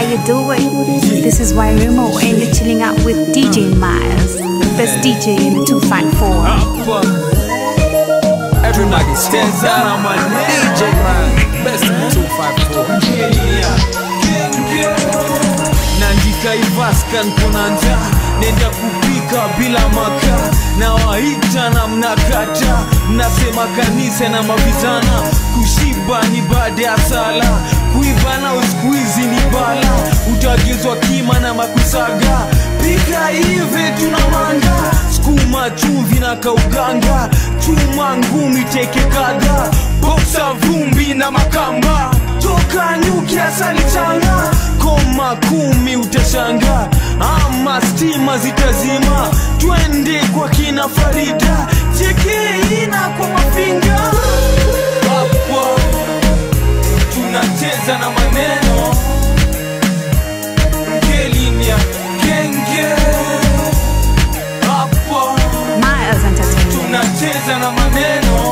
you doing? This is Wairumo and you're chilling out with DJ Miles, the best DJ in the 254. Up. Everybody stands out on my DJ man. Best in the 254. Nandika Ivaskan kuna njaa nenda kupika bila maka na waita na mnakata mnasema kanisa na mavijana kushiba ni baada ya sala kuiva na uskuizi ni bala utagizwa kima na makusaga pika hivi tuna manga skuma chumvi na kauganga chuma ngumi teke kadha boksa vumbi na makamba toka nyuki asali changa koma kumi utashanga ama stima zitazima twende kwa kina farida chekeina kwa mafinga hapo tunacheza na maneno ngelinia kenge hapo Miles Entertainment. tunacheza na maneno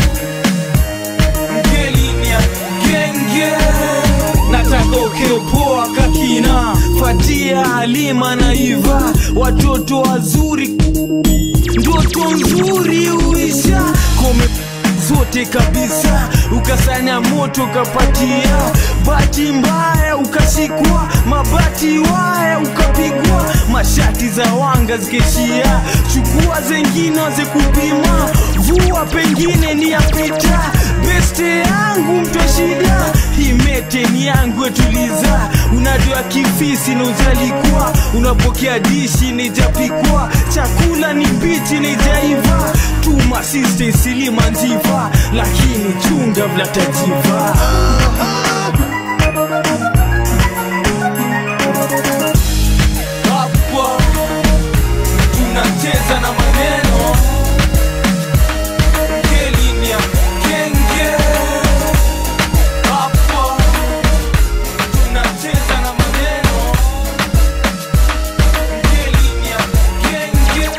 ngelinia genge nataka ukiopoa kakina fatia halima na iva watoto wazuri ndoto nzuri uisha kome zote kabisa ukasanya moto ukapatia bati mbaya ukashikwa mabati waya ukapigwa mashati za wanga zikeshia chukua zengine waze kupima vua pengine ni yapita beste yangu mtwa shida imete ni yangu etuliza unajua kifisi na ujalikuwa unapokea dishi nijapikwa chakula ni mbichi nijaiva tuma siste silima njiva lakini chunga vlatajiva hapo tunacheza na maneno ngelinia kenge hapo tunacheza na maneno ngelinia kenge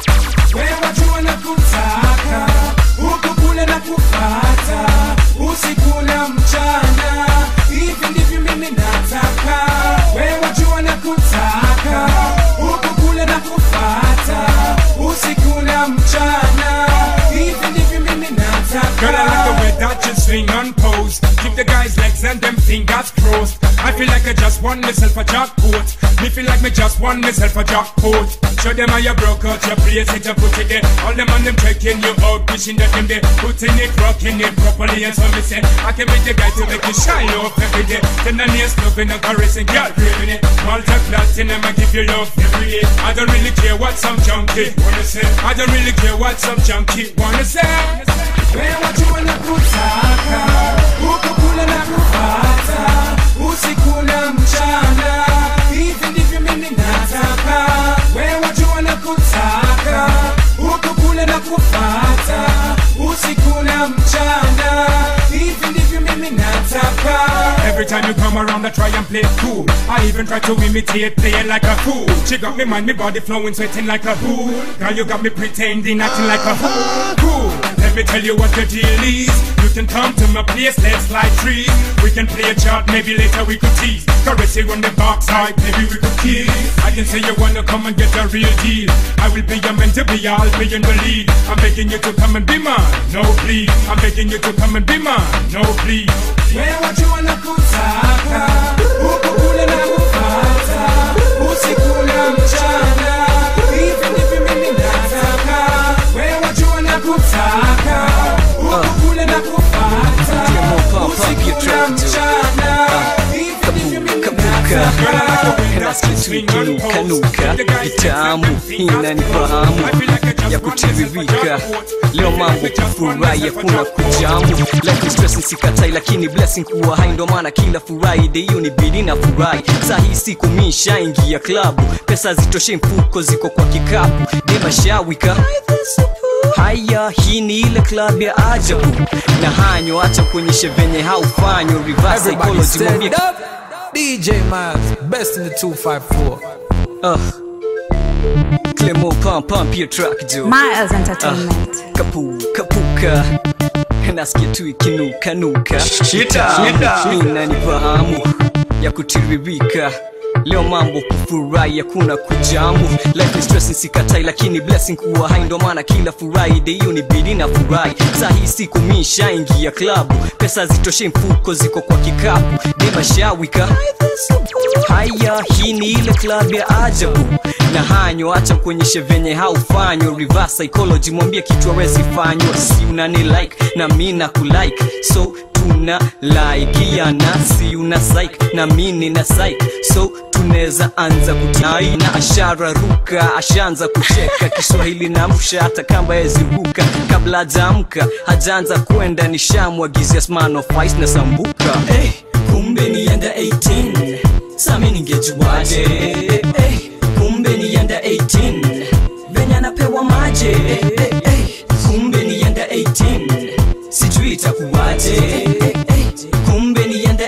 wewe jua na kutaka huku kule na kupata usiku na mchana hivi ndivyo mimi nataka wewe jua na kutaka huku kule na kupata usiku na mchana hivi ndivyo mimi Girl, I like the nataka way that you swing and pose. Keep the guys' legs and them fingers crossed. I feel like I just won myself a jackpot. Me feel like me just won myself a jackpot. Show them how you broke out your place, it and put it there. All them on them checking you out, wishing that them there. Putting it, rocking it properly, and so me say, I can be the guy to make you shine up every day. Tenderness, loving and caressing, girl, craving it. Malta platinum, I give you love every day. I don't really care what some junkie wanna say. I don't really care what some junkie wanna say. wewe jua na kutaka huku kule na kupata usiku na mchana hivi ndivyo mimi nataka wewe jua na kutaka huku kule na kupata usiku na mchana hivi ndivyo mimi nataka Every time you come around, I try and play it cool. I even try to imitate, playing like a fool. She got me mind, me body flowing, sweating like a fool. Girl, you got me pretending, acting like a fool. Cool. Let me tell you what the deal is. You can come to my place, let's slide trees. We can play a chart, maybe later we could tease. Caress you on the backside, maybe we could kiss. I can say you wanna come and get a real deal. I will be your man to be, I'll be in the lead. I'm begging you to come and be mine, no please. I'm begging you to come and be mine, no please. wewe jua na kutaka huku kule na kupata usiku na mchana hivi ndivyo mimi nataka wewe jua na kutaka huku kule na kupata usiku na mchana hivi ndivyo mimi nataka nasikia ikinukanuka vitamu inanifahamu ya kutiririka leo mambo kufurahi hakuna kujamu like stress nisikatai lakini blessing kuwa hai ndo maana kila friday hiyo ni bidi na furahi saa hii siku mi shaingia klabu pesa zitoshe mfuko ziko kwa kikapu demashawika haya hii ni ile club ya ajabu na hanyo acha kuonyeshe venye haufanywa reverse Everybody psychology mwambie stand up. DJ Miles, best in the 254. Uh. Clemo pump pump your track Joe. Miles Entertainment. Kapu kapuka. Nasikia tu ikinuka nuka. Shida, shida. Inanifahamu. ya kutiririka leo mambo kufurahi hakuna kujamu life is stressing sikatai lakini blessing kuwa hai ndo maana kila friday hiyo ni bidi na furahi saa hii siku mi shaingia klabu pesa zitoshe mfuko ziko kwa kikapu demashawika haya hii ni ile klabu ya ajabu na hanyo acha kuonyeshe venye haufanywa reverse psychology mwambie kitu awezi fanywa si unani like na mi na kulike so tuna laikiana si una psych na mi nina psych so tunaweza anza kutai na ashara ruka ashaanza kucheka kiswahili na msha hata kamba yeziruka kabla hajaamka hajaanza kwenda nishamwagizia sman of ice na sambuka hey, kumbe nienda 18 sami ningejuaje hey, kumbe nienda 18 venye anapewa maje hey, hey, hey, kumbe nienda 18 sijui itakuwaje hey, hey, kumbe nienda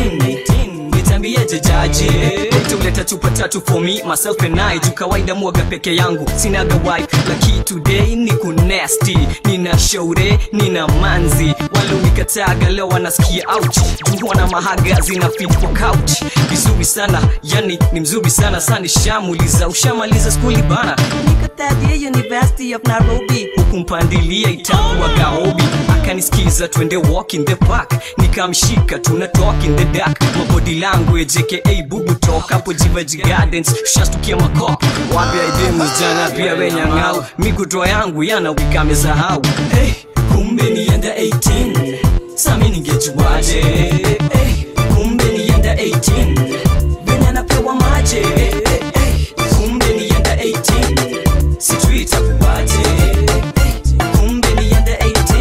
18 nitambieje jaje tuleta chupa tatu for me myself and I juu kawaida mwaga peke yangu sinaga wife laki today ni kunesti nina shaure nina manzi wale unikataga leo wanasikia ouch juu wana mahaga zina fit kwa couch vizuri sana yani ni mzuri sana sani shamuliza ushamaliza skuli bana nikatadia university of nairobi huku mpandilia itakuwa gaobi akanisikiza twende walk in the park nikamshika tuna talk in the dark mabody language aka bubu talk hapo jivaji gardens shastukia makop wapi aidemu jana pia wenyang'au mikutoa yangu yana wikamesahau hey, kumbe nienda 18 sami ningejuaje hey, kumbe nienda 18 venye anapewa maje hey, hey, kumbe nienda 18 sijui itakuwaje hey, kumbe nienda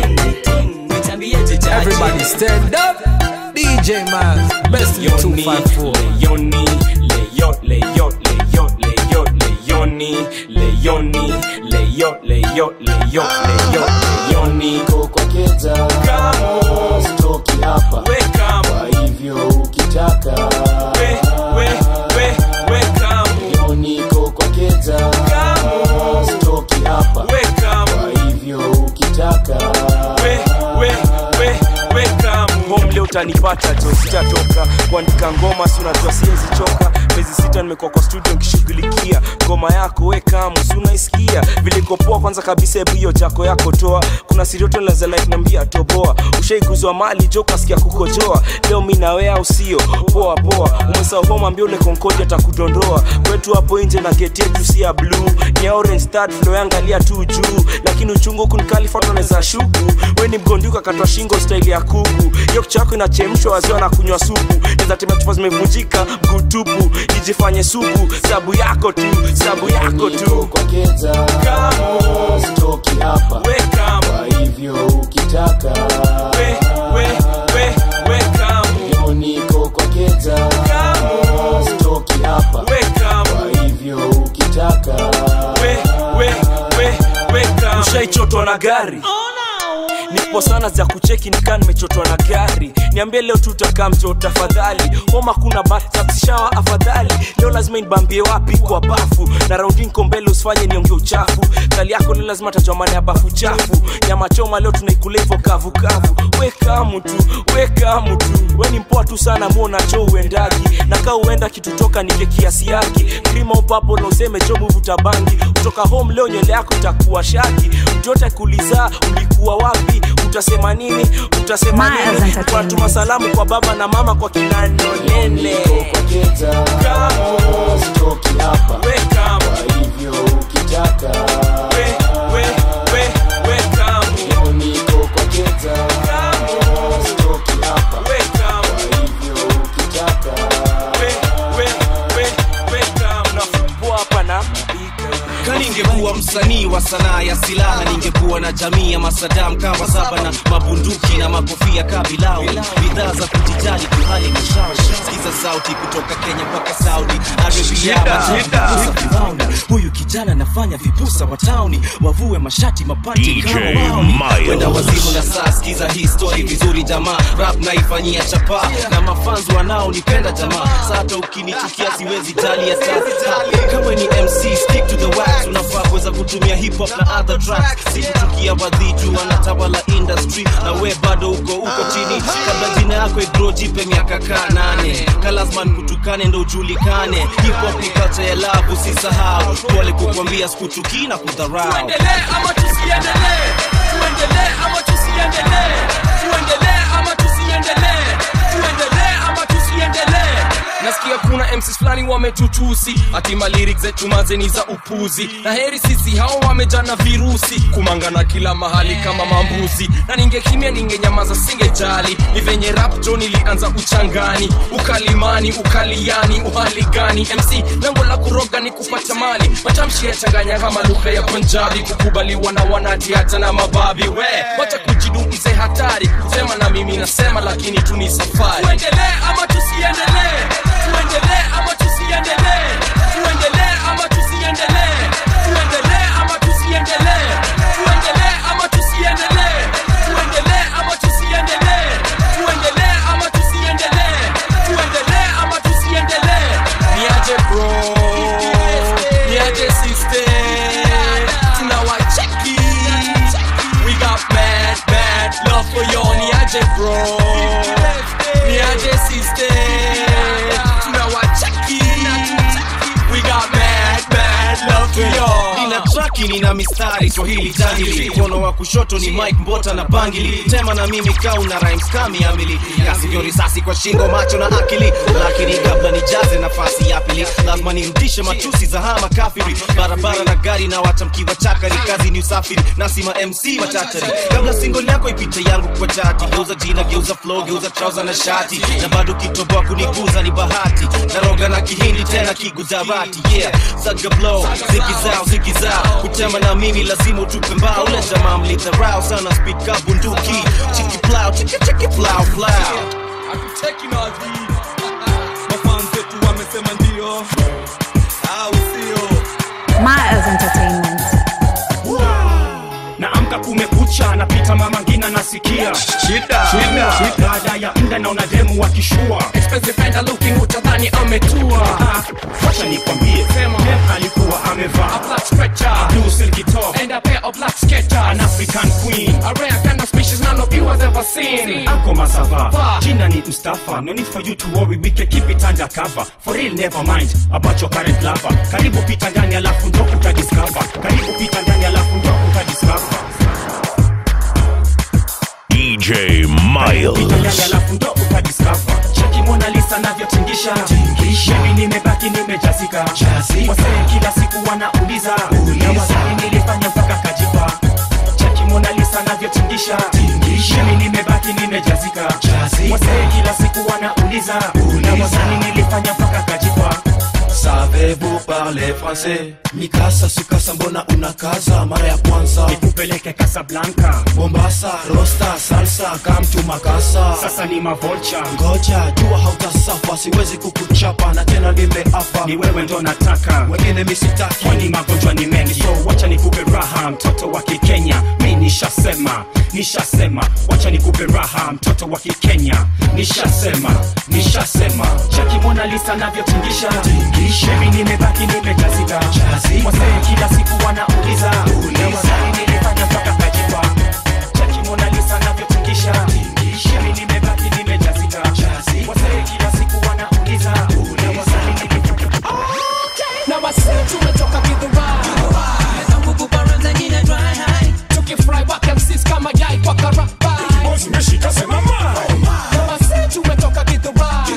18 nitambieje jaje Everybody stand up. DJ Miles, best in Leoni, 254. Leoni, Leo, Leo, Leo, Leo, Leoni, Leoni, Leo, Leo, Leo, Leo, Leoni. kokoketa Kamo, stoki hapa we kamo, kwa hivyo ukitaka we, we, we, we kamo, yoni kokoketa kamo, stoki hapa we kamo, kwa hivyo ukitaka we, we, we, we kamo. Home leo utanipata jo sitatoka kuandika ngoma si unajua siwezi choka miezi sita nimekuwa kwa studio nikishughulikia ngoma yako we kamu si unaisikia vilikopoa kwanza kabisa hebu hiyo jako yako toa kuna sirioto laza like nambia toboa ushaikuzwa mali jo kasikia kukojoa leo mi nawe au sio poa poa umesahau home ambia ule konkodi atakudondoa kwetu hapo nje na geti yetu si ya blue ni ya orange start flow yangalia tu juu lakini uchungu huku nikalifatoneza shuku we ni mgonduka katwa shingo staili ya kuku hiyo kichwa yako inachemshwa waziwa na kunywa supu neza tembea chupa zimevunjika mguu tupu ijifanye supu sabu yako tu sabu yako tu kokoketa Kamo, stoki hapa we kamo, kwa hivyo ukitaka we, we, we, we kamo, yoni kokoketa kamo, stoki hapa we kamo, kwa hivyo ukitaka we, we, we, we kamo. ushaichotwa na gari nipo sana za kucheki nikaa nimechotwa na gari niambie leo tutakaa mto tafadhali homa kuna batishawa afadhali leo lazima inibambie wapi kwa bafu na raundi nko mbele usifanye nionge uchafu kali yako leo lazima tajua maana ya bafu chafu nyama choma leo tunaikula hivyo kavukavu wekamu tu wekamu tu we ni mpoa tu sana muona cho uendagi na kaa uenda kitutoka nike kiasi yake krima upapo na useme cho muvuta bangi kutoka home leo nywele yako itakuwa shaki mtu yote kuliza ulikuwa wapi utasema nini utasema Miles nini Entertainment. unatuma salamu kwa baba na mama kwa kinanonene kokoketa stoki hapa wekamu kwa hivyo ukitaka we, we, we, wekamu yoni kokoketa stoki hapa wekamu kwa hivyo ukitaka we, we, we, wekamu nafumbua hapa na Ka ningekuwa msanii wa sanaa ya silaha ningekuwa na jamii ya masadam kama saba na mabunduki na makofia kabilau bidhaa za kujijali kuhali kushawi sikiza sauti kutoka kenya mpaka saudi arabia huyu kijana anafanya vipusa wa tauni wavue mashati mapati DJ kama wao Miles. kwenda wazimu na saa sikiza hii story vizuri jamaa rap naifanyia chapa na mafanzi wanaonipenda jamaa sata ukinichukia siwezi jali ya sasa kama ni mc stick to the wax unafaa za kutumia hip hop na other tracks sikuchukia wadhitu wanatawala industry na we bado uko uko chini kabla jina yako igro jipe miaka kaa nane kalasman kutukane ndo ujulikane hip hop ni culture ya love usisahau pole kukwambia sikuchukii na kudharau tuendelee ama tusiendelee tuendelee ama tusiendelee tuendelee ama tusiendelee tuendelee ama tusiendelee nasikia kuna mcs fulani wametutusi hatima lyric zetu mazeni za upuzi na heri sisi hao wamejana virusi kumangana kila mahali kama mambuzi na ningekimya ningenyamaza singejali ni venye rap jo nilianza uchangani ukalimani ukaliani uhali gani mc lengo la kuroga ni kupata mali matamshi yachanganya kama lugha ya punjabi kukubaliwa na wanati hata na mababi we wacha kujidumize hatari kusema na mimi nasema lakini tu ni safari tuendelee ama tusiendelee tuendelee ama tusiendelee tuendelee ama tusiendelee tuendelee ama tusiendelee tuendelee ama tusiendelee tuendelee ama tusiendelee tuendelee ama tusiendelee tuendelee ama tusiendelee niaje bro niaje sister tunawacheki we got mad mad love for you niaje bro niaje sister tunawacheki we got mad mad love for you nina traki nina mistari swahili jangili mkono wa kushoto ni mike mbota na bangili tema na mimi kau na rhymes kami amili kasivyo risasi kwa shingo macho na akili lakini kabla nijaze nafasi ya pili lazima nirudishe matusi za hama kafiri barabara na gari na watamkiwa chakari kazi ni usafiri nasima mc machatari kabla single yako ipite yangu kwa chati geuza jina geuza flow geuza trouser na shati na bado kitoboa kuniguza ni bahati naroga na kihindi tena kigujarati yeah saga blow ziki zao ziki zao kutema na mimi lazima utupe mbao ule jamaa mlidharau sana speed ka bunduki chiki plow chiki chiki plow plow mafans wetu wamesema ndio au sio Miles Entertainment. naamka kumekucha napita mama ngina nasikia shida shida baada ya mda naona demu wakishua expensive enda looking utadhani ametua Ah, wacha nikwambie sema dem alikuwa amevaa a black stretcher a blue silky top and a pair of black sketchers an african queen a rare kind of species none of you has ever seen ako masava jina ni mustafa no need for you to worry we can keep it under cover for real never mind about your current lover karibu pita ndani alafu ndo utadiscover karibu pita ndani alafu ndo utadiscover DJ Ndani Miles. alafu ndo utadiscover cheki Mona Lisa navyotingisha mimi nimebaki nimejazika wasee kila siku wanauliza na wasanii nilifanya mpaka kajipa cheki Mona Lisa navyotingisha mimi nimebaki nimejazika wasee kila siku wanauliza na wasanii nilifanya mpaka kajipa Savez-vous parler français Mikasa sukasa mbona unakaza mara ya kwanza nikupeleke Casablanca Mombasa rosta salsa come to Makasa sasa ni mavolcha ngoja jua hautasafa siwezi kukuchapa na tena nimeapa ni wewe ndo nataka wengine misitaki kwani magonjwa ni mengi so wacha nikupe raha mtoto wa kikenya mi nishasema nishasema wacha nikupe raha mtoto wa kikenya nishasema nishasema chaki Mona Lisa navyotingisha mimi nimebaki nimejazika wasee kila siku wanauliza na wasanii nilifanya mpaka kajipa chaki Mona Lisa navyotingisha mimi nimebaki nimejazika wasee kila siku wanauliza na wasanii nilifanya na wasee tumetoka kidhurai tukifry wakamsis kama yai kwa karabai zimeshika sema na wasee tumetoka kidhurai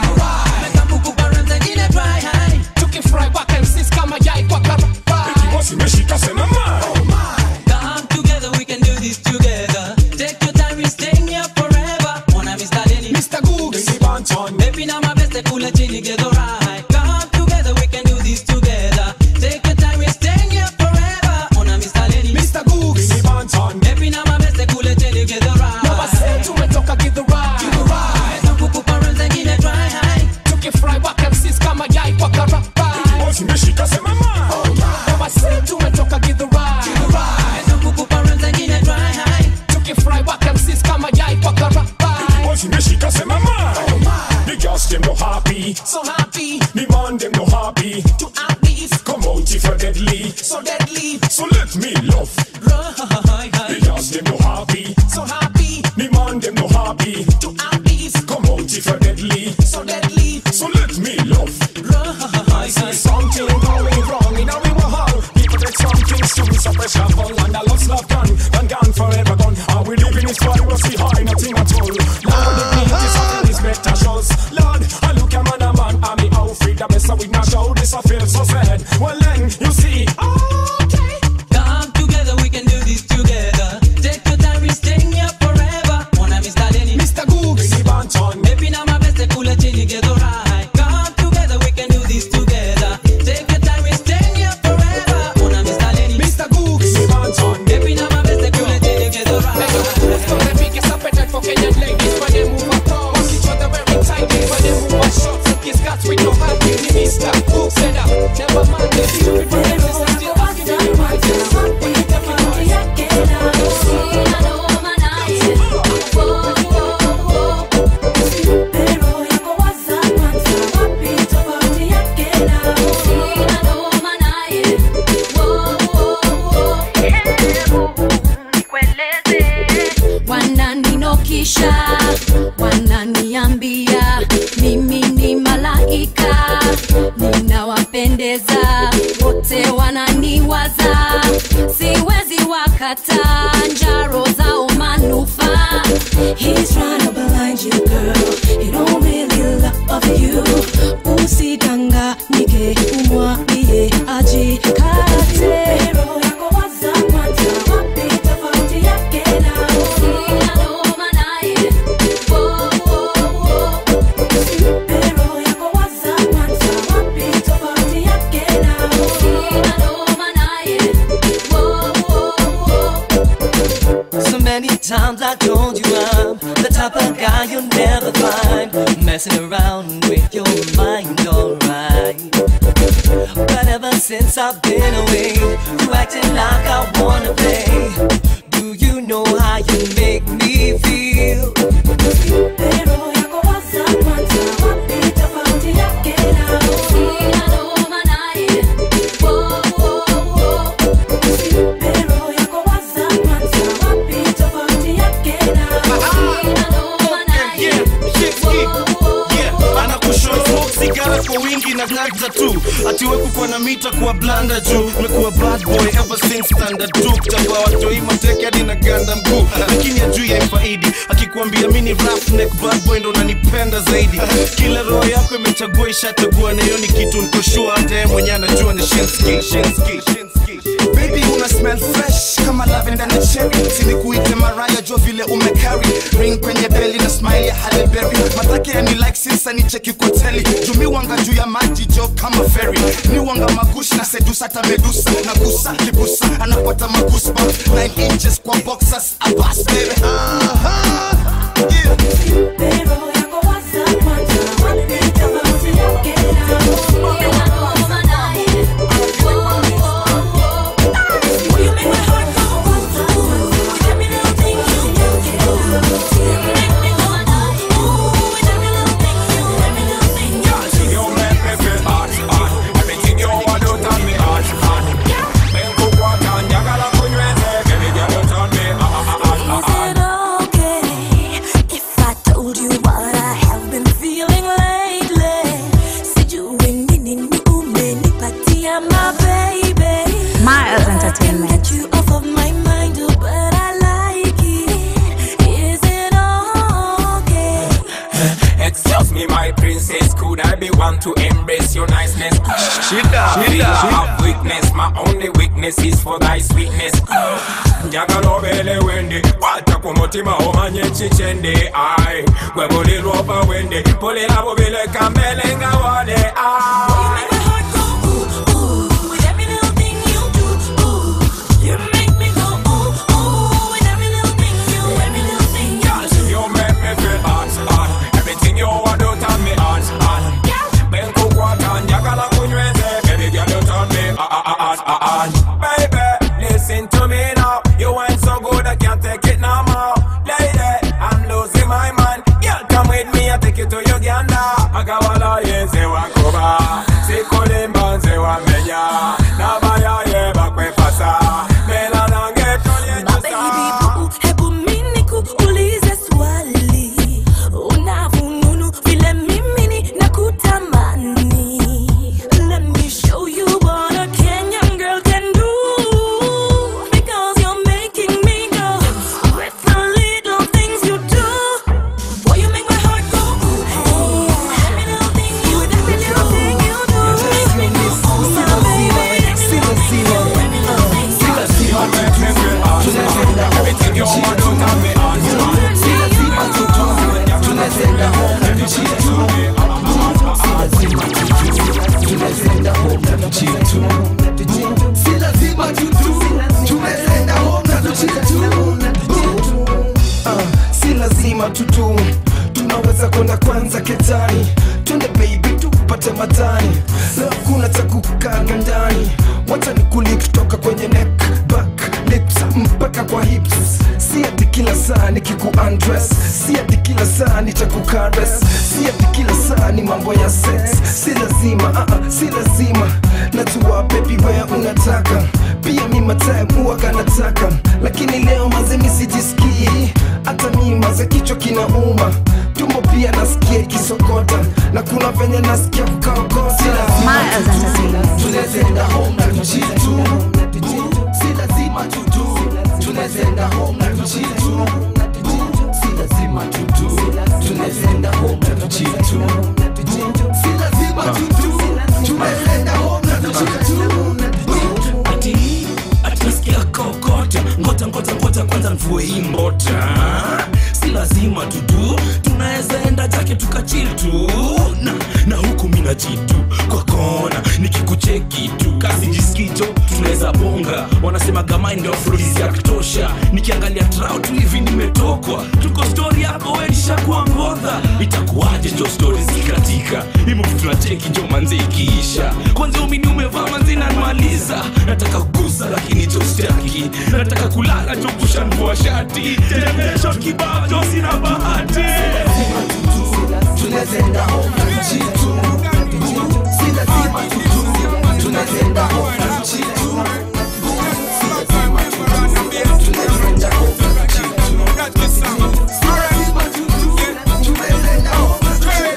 tukifry wakamsis kama yai kwa karabai zimeshika sema Come together, we can do this together. Take your time, we're staying here forever. Wanna be starting Mr. Googs Baby, now my best, kula chini, get alright. Come together, we can do this together. Take your time, we're staying here forever. Wanna be starting Mr. Googs Baby, now my best, kula chini, get alright. na wasee tumetoka kidhurai Kukupa round zingine dry high. tukifry wakamsis kama yai kwa karabai zimeshika sema na wasee tumetoka kidhurai Kukupa round zingine dry high. tukifry wakamsis kama yai kwa karabai zimeshika sema The girls them no happy so happy The man them no happy to have these Come out if you're deadly so deadly So let wananiambia mimi ni malaika ninawapendeza wote wananiwaza siwezi wakata njaro zao manufaa He's trying to blind you girl He don't really love you usidanganyike umwambie ajikate roho yako waza kwanza wapi tofauti yake na Sina noma naye Wo, wo, wo. Usimpe roho yako waza kwanza wapi tofauti yake na Sina noma naye Wo, wo, wo. So many times I told you I'm the type of guy you'll never find messing around with your mind, alright. But ever since I've been away, you acting like I wanna play. Do you know how you make me feel? Pero yako waza kwanza wapi tofauti yake na Sina noma naye Wo, wo, wo. Pero yako waza kwanza wapi tofauti yake na Sina noma naye anakushow smoke sigara kwa wingi na gagza tu atiwe kukwa na mita kuwa blanda juu mekuwa bad boy ever since standard tu kutambua watoi mateke hadi na ganda mguu lakini ajui ya ifaidi akikuambia mini roughneck bad boy ndo nanipenda zaidi kila roho yako imechagua ishachagua na hiyo ni kitu nikoshua hata yeye mwenyewe anajua ni shinski shinski shinski baby una smell fresh kama lavender na cherry sinikuite maraya jo vile umecarry ring kwenye beli na smile ya Halle Berry matake ya ni like sinsa ni cheki koteli jumi wanga juu ya maji jo kama ferry ni wanga magush na sedusa hata medusa na gusa kibusa anapata magusba 9 inches kwa boxers abas baby Aha. Yeah. Pero yako waza kwanza wapi tofauti yake na Sina noma naye Wo, wo, wo. You make my heart go ooh, every little thing you do. You make me go ooh, every little thing you, every little thing you do. You make me feel hot, hot. Everything you want to tell me hot, hot. Bengu kwa kanya kala kunyweze, baby girl you turn me hot, hot, hot, hot. Is it okay if I told you what I have been feeling lately? Sijui nini ni umenipatia my baby. Miles Entertainment. Get you off of my mind, oh, but I like it. Is it okay? Excuse me, my princess, could I be one to embrace your niceness? Shida, Feel shida, I have weakness, my only weakness is for thy sweetness. njagala obeere wende kwata ku mutima omanye kikyende ai gwe bulirwa oba wende pulira bubileka mbele nga wale ai With every little thing you do, ooh, you make me go ooh, ooh. With every little thing you, every little thing you do. You make me feel hot, hot. Everything you want to tell me hot, hot. Benkukwata njagala kunyweze, baby girl you turn me hot, hot, hot, hot. Baby, listen to me now. You ain't so good, I can't take it no more. Lady, I'm losing my mind. Girl, come with me, I take you to Uganda. Agawala yenze wakuba, sikulimba nze wamenya. Nabaya ye bakwefasa, mela nange tonye My baby boo, hebu mimi nikuulize swali. Unavununu vile mimi ninakutamani. Let me show you what a Kenyan girl can do. Because you're making me go with the little things you do. Boy, you make my heart go ooh. Every little thing you, every little thing you do. Make me go ooh, my baby. Every little thing you, every little thing you do. Si lazima tutu, tumeenda home na tuchitu. Ah, si lazima tutu tunaweza kwenda kwanza ketani twende baby tupate matani leo kuna cha kukaga ndani wacha nikulie kutoka kwenye neck back lips mpaka kwa hips si ati kila saa nikiku undress si ati kila saa nitakukares si ati kila saa ni mambo ya sex si lazima uh -uh, si lazima najua baby wewe unataka pia mi matime huwaga nataka lakini leo maze mi sijisikii hata mi maze kichwa kinauma tumbo pia nasikia ikisokota na kuna venye nasikia kukaokota Miles Entertainment. tunazenda home na tujitu si lazima tutu tunazenda home na tujitu si lazima tutu tunazenda home na tujitu si lazima tutu tunazenda home na tujitu ati ati nasikia kokota ngota ngota ngota kwanza mvue hii mbota si lazima tutu tunaweza enda jake tukachil tu na, na huku mina jitu kwa kona nikikucheki tu kasi jiskicho tunaweza bonga wanasema gamai ndio afrodisi ya kutosha nikiangalia trao tu hivi nimetokwa tuko stori yako wenishakuwa ngodha itakuwaje jo stori zikatika imuvu tunacheki jo manze ikiisha kwanza umini umevaa manzi nanmaliza nataka kugusa lakini jo staki nataka kulala jo kushanvua shati temesho kibao jo sina bahati tunazenda home na tujitu si lazima tutu tunazenda home na tujitu si lazima tutu tunazenda home na tujitu si lazima tutu tunazenda home na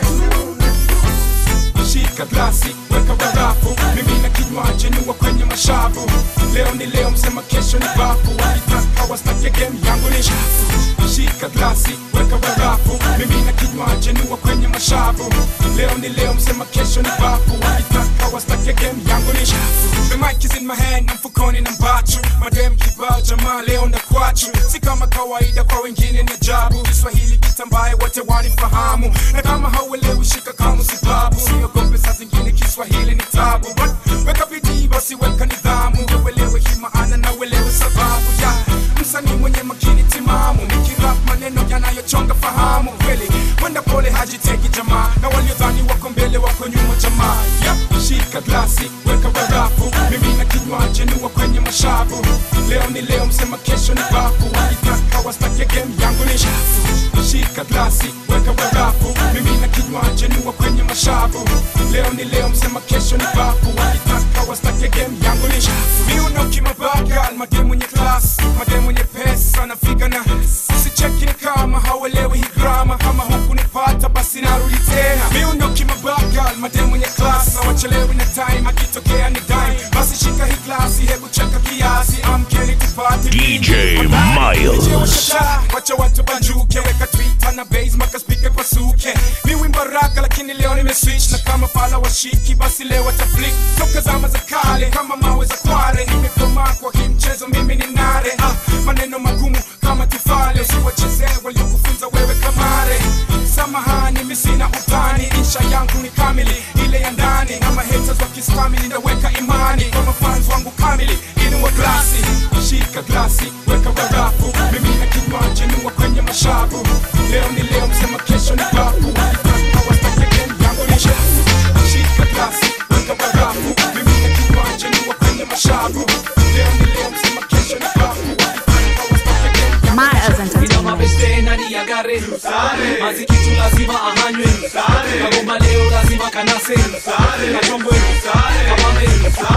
tujitu shika glasi weka barafu mimi na kinywaji niwa kwenye mashavu leo ni leo msema kesho ni bafu wakitaka wastake game yangu ni shafu shika glasi weka barafu mimi na kinywaji niwa kwenye mashavu leo ni leo msema kesho ni bafu wakitaka wastake game yangu ni shafu the mic is in my hand na mfukoni na mbachu madem kibao jamaa leo na kwachu si kama kawaida kwa wengine ni ajabu kiswahili kitambaye wote wanifahamu na kama hauelewi shika kama sibabu siogope saa zingine kiswahili ni tabu But weka bidii basi weka nidhamu ndio uelewe hii maana na uelewe sababu ya msanii mwenye makini timamu nikirap maneno yanayochonga fahamu kweli mwenda pole hajiteki jamaa na waliodhani wako mbele wako nyuma jamaa yep. shika glasi weka barafu mimi na kinywaji niwa kwenye mashavu leo ni leo msema kesho ni bafu wakitaka wastake game yangu ni shafu shika glasi weka barafu mimi na kinywaji niwa kwenye mashavu leo ni leo msema kesho ni bafu wakitaka wastake game yangu ni shafu miuna ukimabaka mademu mwenye class mademu mwenye pesa nafika na sicheki ni kama hauelewi hii grama kama huku nipata basi narudi tena miundo kimabaka mademu mwenye class hawachelewi na time akitokea ni dime basi shika hii klasi hebu cheka kiasi amkeni tupate DJ Wadai, Miles. DJ washata, wacha watu banjuke weka twitter na base maka speaker kwa suke mi wimbo raka lakini leo nimeswitch na kama fala washiki basi leo wataflik toka zama za kale kama mawe za kware nimekomaa kwa hii mchezo mimi ni nare ah, maneno magumu kama tufale usiwachezee waliokufunza wewe kamare samahani mi sina utani insha yangu ni kamili ile ya ndani na mahaters wakistamili ndaweka imani kwa mafans wangu kamili inuwa glasi shika glasi weka barafu mimi na kinywaji niwa kwenye mashavu leo ni leo msema kesho ni bafu wakitaka wastake game yangu ni shafu shika glasi weka barafu mimi na kinywaji niwa kwenye mashavu leo ni leo msema kesho ni bafu wakitaka wastake game yangu ni Miles Entertainment. mabeste ndani ya gare mazikitu lazima ahanywe kagomba leo lazima kanase kachombwe kamame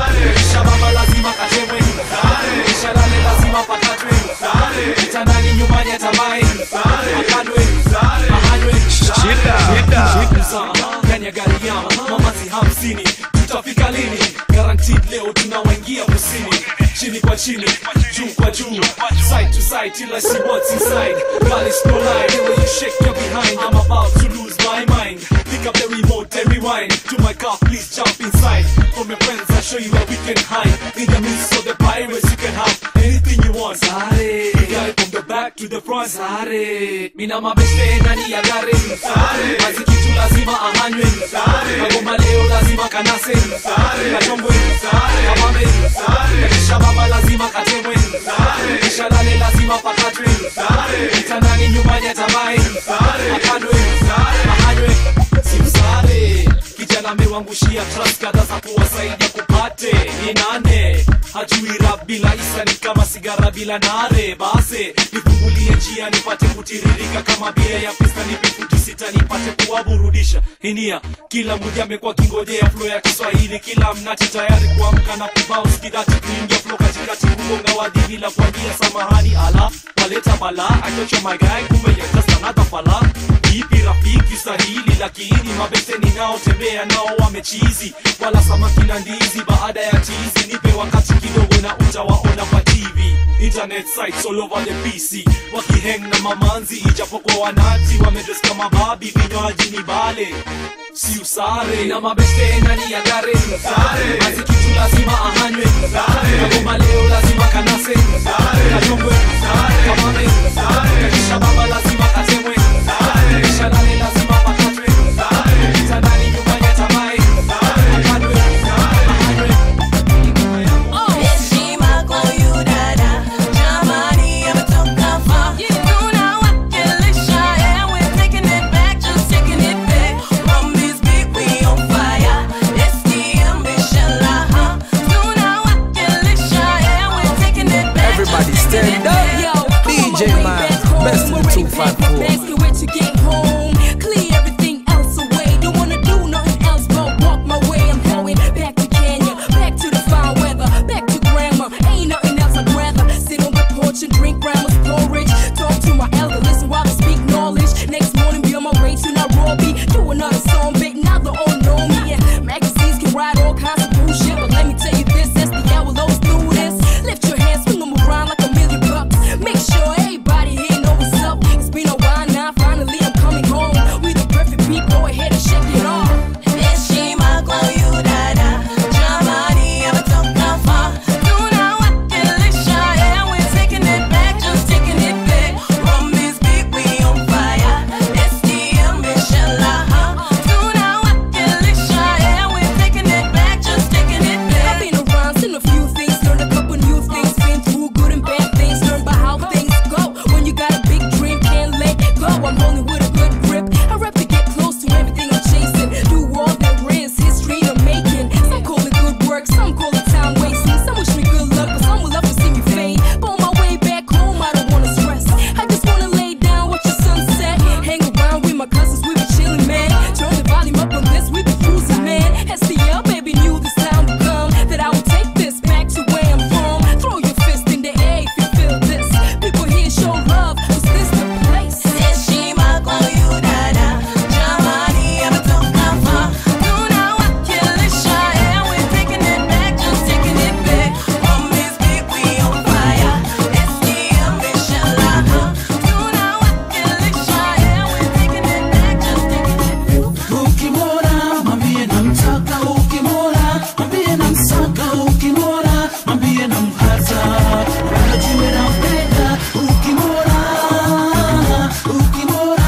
shababa lazima katemwe ishalale lazima pakatwe kitandani nyumbani atamae akadwe ahanywe ndani ya gari yama mamazi hamsini tutafika lini guaranteed leo tunawaingia kusini chini kwa chini juu kwa juu side to side till I see what's inside girl it's no lie the way you shake your behind I'm about to lose my mind pick up the remote and rewind to my car please jump inside from your friends I'll show you where we can hide in the midst of the pirates you can have anything you want Sare we got it from the back to the front Sare mina mabeste ndani ya gari Sare mazikitu lazima ahanywe Sare magoma leo lazima kanase Sare kachombwe Sare kamame Sare kisha baba lazima katemwe Sare kisha lale lazima pakatwe Sare kitandani nyumbani atamae Sare akadwe Sare ahanywe simsare kijana amewangushia trust kadha za kuwasaidia kupate ni nane hajui rap bila isa ni kama sigara bila nare base nifungulie njia nipate kutiririka kama bia ya pista nipe futi sita nipate kuwaburudisha inia kila mmoja amekuwa kingojea flo ya kiswahili kila mnati tayari kuamka na kubounce kidati kuingia flo katikati kugonga wadi bila kuambia samahani ala waleta bala I thought you're my guy kumbe you're just another fala vipi rafiki stahili lakini mabese ninaotembea nao wamechizi wala samaki na ndizi baada ya tizi nipe wakati kidogo na utawaona kwa tv internet sites all over the pc wakiheng na mamanzi ijapokuwa wanati wamedres kama babi vinywaji ni bale si usare na mabeste ndani ya gare basi kitu lazima ahanywe kagoma leo lazima kanase kachongwe kamame kakisha baba lazima katemwe kakisha nane lazima pakatwe kitandani nyumbani atamae akadwe ahanywe Heshima kwa huyu dada, jamani ametoka far. Tunawakilisha, yeah, we're taking it back, just taking it back. From this big, we on fire. STM, inshallah, huh? Tunawakilisha, yeah, we're taking it back, just Everybody taking stand it up. back. Yo, I'm on DJ my way Miles, back home. best in the I'm ready 254. back to wait to get home. Clear everything else away. Don't wanna do nothing else but walk my way. I'm going back to Kenya, back to the fine weather, back to grandma. Ain't nothing else I'd rather sit on the porch and drink grandma's porridge. Talk to my elder, listen while I speak knowledge. Next morning, be on my way to Nairobi. Do another song, big now they all know me. Yeah, magazines can write all kinds of bullshit, but let me tell you this: that's the hour those do this. Lift your hands, swing 'em around like a million bucks. Make sure everybody here know what's up. It's been a while now, finally I'm coming home. We the perfect people, go ahead and shake it off. Heshima kwa huyu dada, jamani ametoka far. Tunawakilisha, yeah, we're taking it back, just taking it back. From this big, we on fire. STM, inshallah, huh? Tunawakilisha, yeah, we're taking it back, just taking it back. I've been around, seen a few things, learned a couple new things, been through good and bad things, learned by how things go. When you got a big dream, can't let go. I'm rolling with a good grip. I rap to get close to everything I'm chasing. Do all there is, history to making. Some call it good work, some call it time wasting. Some wish me good luck, but some will love to see me fade. But on my way back home, I don't wanna stress. I just wanna lay down, watch the sunset. Hang around with my cousins, we be chilling, man. Turn the volume up on this, we be cruising, man. STL, baby, knew this time would come. That I would take this back to where I'm from. Throw your fist in the air if you feel this. People here show love, cause this the place. Heshima kwa huyu dada, jamani ametoka far. Tunawakilisha, yeah, we're taking it back, just taking it back. From this big, we on fire. STM, inshallah, huh? Tunawakilisha, yeah, we're taking it back, just taking it back. ukimwona mwambie namtaka ukimwona mwambie namsaka ukimwona mwambie nampata anajiwe nampenda ukimwona ukimwona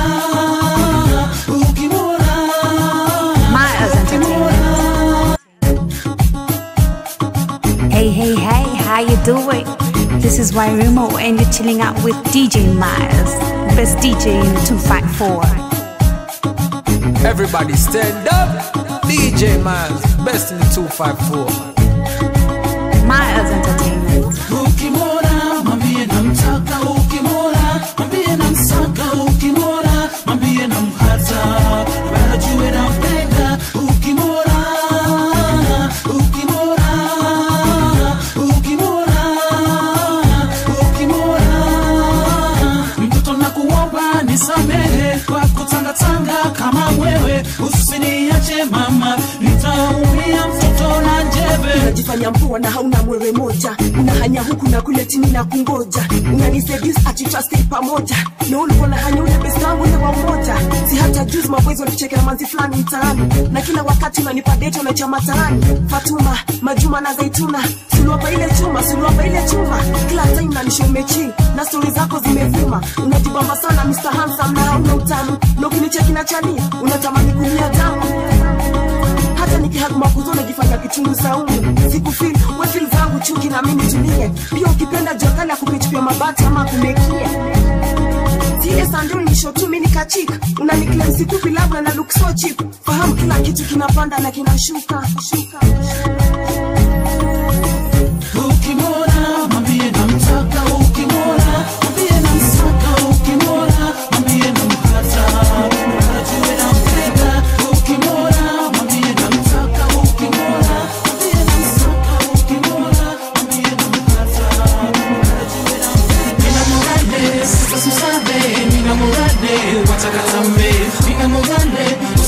ukimwona Miles Entertainment. Hey, hey, hey, how you doing? This is Wairumo and you're chilling out with DJ Miles, best DJ in the 254. Everybody stand up. DJ Miles, best in the 254. Miles Entertainment. ukimwona mwambie namtaka ukimwona mwambie namsaka ukimwona mwambie nampata anajiwe nampenda ukimwona ukimwona ukimwona ukimwona mtoto na kuomba nisamehe kwa kutangatanga kama wewe usiniache mama nitaumia mtoto na njeve unajifanya mpoa na hauna mwewe moja unahanya huku na kule chini na kungoja unaniseduce ati trust pamoja na ulikuwa na hanya ule best wangu ule wa umoja si hata juzi maboys walichekea manzi fulani mtaani na kila wakati unanipa date na chama mtaani Fatuma Majuma na Zaituna suluapa ile chuma suluapa ile chuma kila time nanisha umechi na stori zako zimevuma unajibamba sana Mr. Handsome na hauna utamu na ukinicheki na chani unatamani kulia damu hata nikihag makuzo najifanya kichungu saumu sikufil wefil zangu chuki na mimi tulie pia ukipenda jokala kupichupia mabati ama kumekia zile sanduri ni shotu mini kachika unaniklem sikupi labda na look so cheap fahamu kila kitu kinapanda na kinashuka shuka. ukimwona mwambie namtaka ukimwona mwambie namsaka ukimwona mwambie nampata anajiwe nampenda ukimwona mwambie namtaka ukimwona mwambie namsaka ukimwona mwambie nampata anajiwe nampenda mina morale sasa susane mina morale watakatambe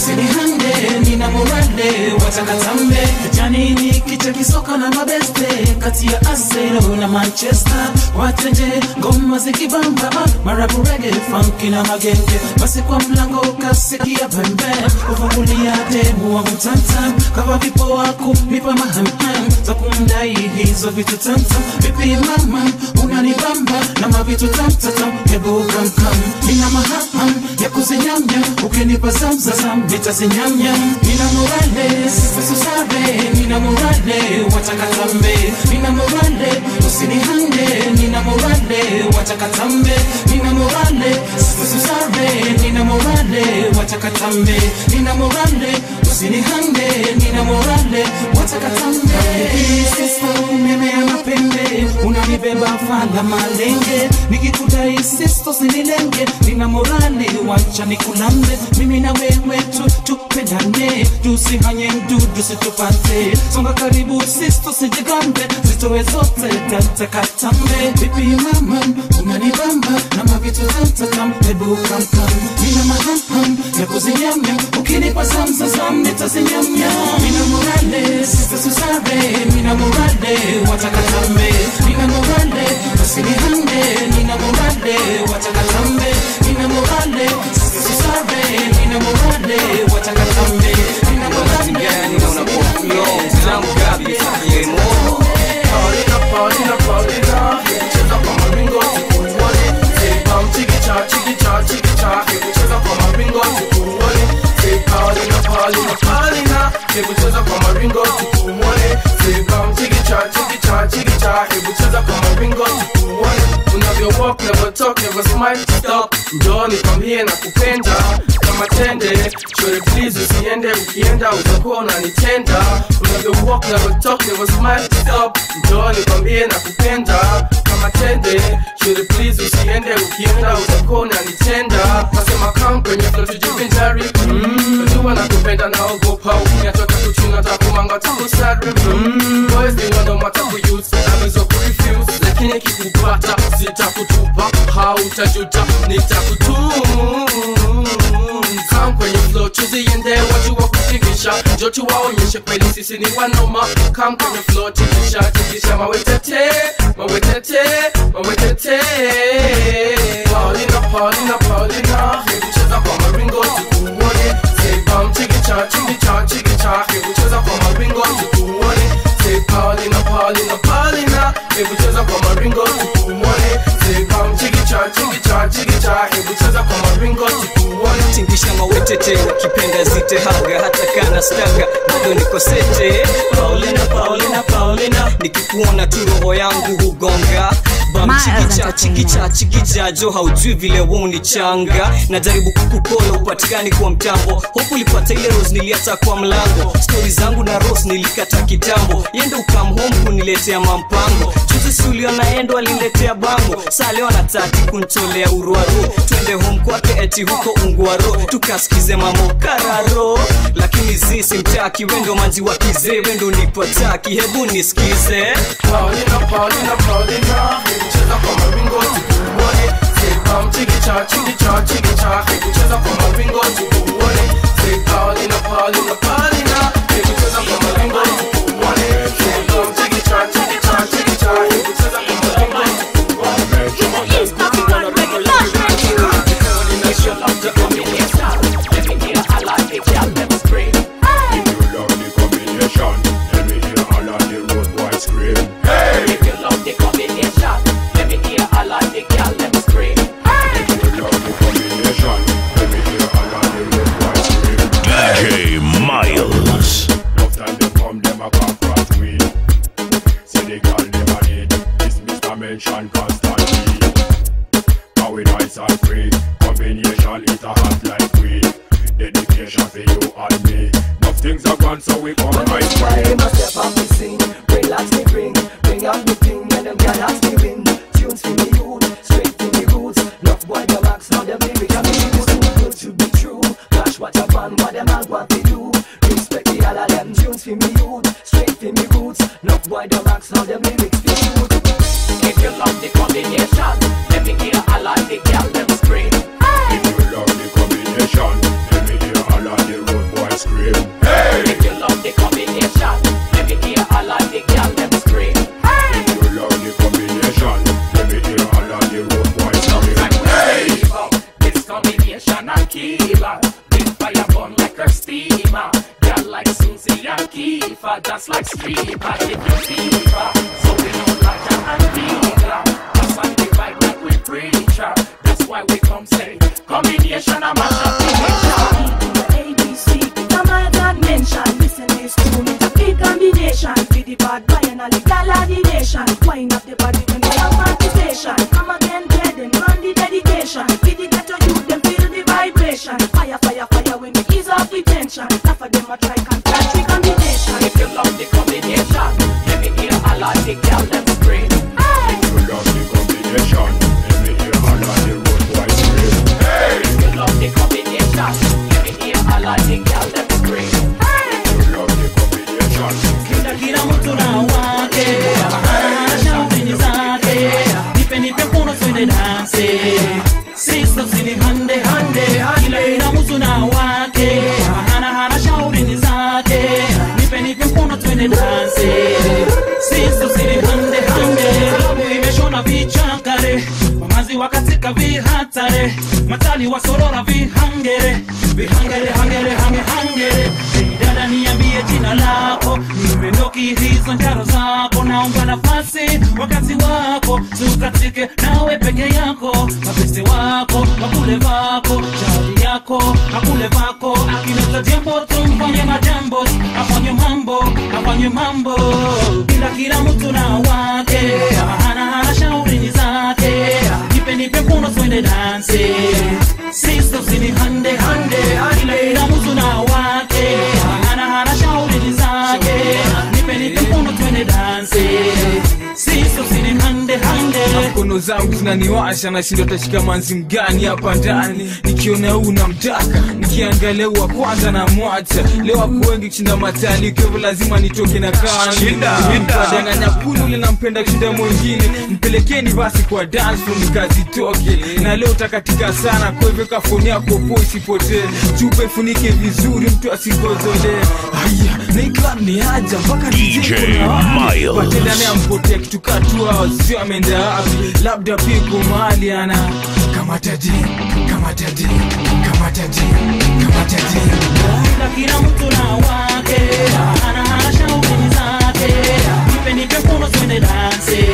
usinihande nina morale watakatambe janini kicha kisoka na mabeste kati ya Arsenal na Manchester watenje ngoma zikibamba marabu rege funky na magenge basi kwa mlango kasikia pembe ufungulia demu wangu tantam kama vipo wako nipa mahamham za kumdai hizo vitu tantam vipi mama unanibamba na mavitu tamtatam hebu kamkam nina mahamham ya kuzinyamnya ukinipa zamzazam nitazinyamnyam nina morale sisusare nina morale watakatambe nina morale usinihande nina morale watakatambe nina morale sisusare nina morale watakatambe nina morale usinihande nina morale watakatambe sisto umemea mapembe unanibeba fadha malenge nikikudai sisto sinilenge nina morale wacha nikulambe mimi na wewe tu tupendane tusihanye mdudu situpate songa karibu sisto sijigambe zitoe zote tatakatambe vipi mama unanibamba na mavitu tamtatam hebu kamkam nina mahamham ya kuzinyamnya ukinipa zamzazam nitazinyamnya nina morale sista susare nina morale watakatambe nina morale usinihande nina morale watakatambe nina morale sista susare nina morale watakatambe nina morale Paulina, Paulina, Paulina, cheza kwa maringo tukuone. Say bam chikicha, chikicha, chikicha, hebu cheza kwa maringo tukuone. Say Paulina, Paulina, Paulina, hebu cheza kwa maringo tukuone. Say bam chikicha, chikicha, chikicha, hebu cheza kwa maringo tukuone. Unavyo walk, never talk, never smile, stop. Njoo nikwambie na kupenda kama tende, shore please usiende, ukienda utakuwa unanitenda. Unavyo walk, never talk, never smile, stop. Njoo nikwambie na kupenda kama tende, shore please usiende, ukienda utakuwa unanitenda. Nasema come kwenye flow tujivinjari, mm. Najua nakupenda naogopa, ukiniachoka kuchuna takumanga takusari, mm. Boys ni wando matakuuse, naweza kurefuse, lakini kikupata sitakutupa, hautajuta nitakutum Come kwenye flow tuziende, wajua kutingisha, njoo tuwaonyeshe kweli sisi ni wanoma. Come kwenye flow tingisha, tingisha mawetete, mawetete, mawetete. Paulina, Paulina, Paulina, hebu cheza kwa maringo tukuone. Say bam chikicha, chikicha, chikicha, hebu cheza kwa maringo tukuone. Say Paulina, Paulina, Paulina, hebu cheza kwa maringo tukuone. Say bam chikicha, chikicha, chikicha, hebu cheza kwa maringo tukuone. tingisha mawetete ukipenda zite haga hata kana staga bado niko sete paulina paulina paulina nikikuona tu roho yangu hugonga Bam, Miles chikicha Entertainment. chikicha chikicha jo haujui vile wuni changa najaribu kukukola upatikani kwa mtambo hopu ulipata ile rose niliacha kwa mlango stori zangu na rose nilikata kitambo yende ukam home kuniletea mampango juzi si uliona endo aliniletea bango saa leo anataki kuntolea urwaro twende home kwake eti huko ungwaro tukasikize mamokararo lakini zi simtaki wendo manzi wa kizee wendo nipataki hebu nisikize Paulina, Paulina, Paulina, hebu cheza kwa maringo tukuone. Say bam chikicha, chikicha, chikicha, hebu cheza kwa maringo tukuone. Say Paulina, Paulina, Paulina, hebu cheza kwa maringo tukuone. Say bam chikicha, chikicha, chikicha, hebu cheza kwa maringo DJ Miles. Mention constantly. How we nice and free. Combination it a hot like we. Dedication for you and me. Enough things are gone, so we come right Why way. must step up and sing? Relax me bring, bring out the thing, and them girl ask me win. Tunes for me youth, straight to me roots. Love boy the max, now them lyrics and me it's too good to be true. Flash what up and what them all want to do. Respect the all of them tunes for me youth, straight to me roots. Love boy the max, now them lyrics be true. If you love the combination, let me hear a lot the girl them scream. If you love the combination, let me hear all of the road scream. Hey! If you love the combination, let me hear all of the girl them scream. Hey! If you love the combination, let me hear all of the road boys scream. Hey! This combination I keep her. Big fire burn like a steamer. Girl like Susie and Kiefer, just like streamer. If you fever, so we know Raja and Peter. That's on the vibe like we preacher. That's why we come say combination of mash up the nation. ABC, come on, God mention. Listen this tune, it's a big combination. With the bad boy and all the gal of the nation. Wind up the body when we have participation. Come again, dead and run the dedication. With the ghetto youth, them feel the vibration. Fire, fire, fire when we ease off the tension. Enough of them a try can't catch the combination. If you love the combination, let me hear all of the girl them scream. Hey! If you love the combination, let me hear all of the road boys scream. Hey! If you love the combination, let me hear all of the girl them scream. Hey! If you love the combination, kila kila mtu na wake shauri zake nipe nipe mkono twende danse sista usini hande hande kila kila mtu na wake hana hana shauri zake nipe nipe mkono twende danse sista usini hande hande Klabu imeshona vichakare wamaziwa katika vihatare matali wasorora vihangere vihangere hangere hange hangere Hey, dada niambie jina lako nimendoki hizo njaro zako naomba nafasi wakati wako tukatike nawe peke yako mapese wako wakule vako jali yako akule vako akileta jambo tumfanye majambo afanye mambo afanye mambo kila kila mtu na wake hana hana shauri ni zake nipe nipe kuno twende danse sister usini hande hande kila kila mtu na wake hana hana shauri ni zake nipe nipe kuno twende danse sister usini hande hande mkono zangu zinaniwasha nashindo tashika manzi mgani hapa ndani nikiona huu namtaka nikiangalia huu wa kwanza na mwacha leo wako wengi kushinda matali kevo lazima nitoke na kanidanganya kunu ule nampenda kushinda mwingine mpelekeni basi kwa dance floor nikazitoke na leo takatika sana kwa hivyo kafoni yako po isipotee chupa ifunike vizuri mtu asigozole haya na hii club ni aja mpaka DJ Miles. patendane ampotea kitu katua sio ameenda wapi labda piko mahali ana kamataji kamataji kamataji kamataji kila kila mtu na wake hana hana shauri zake nipe nipe kuno twende danse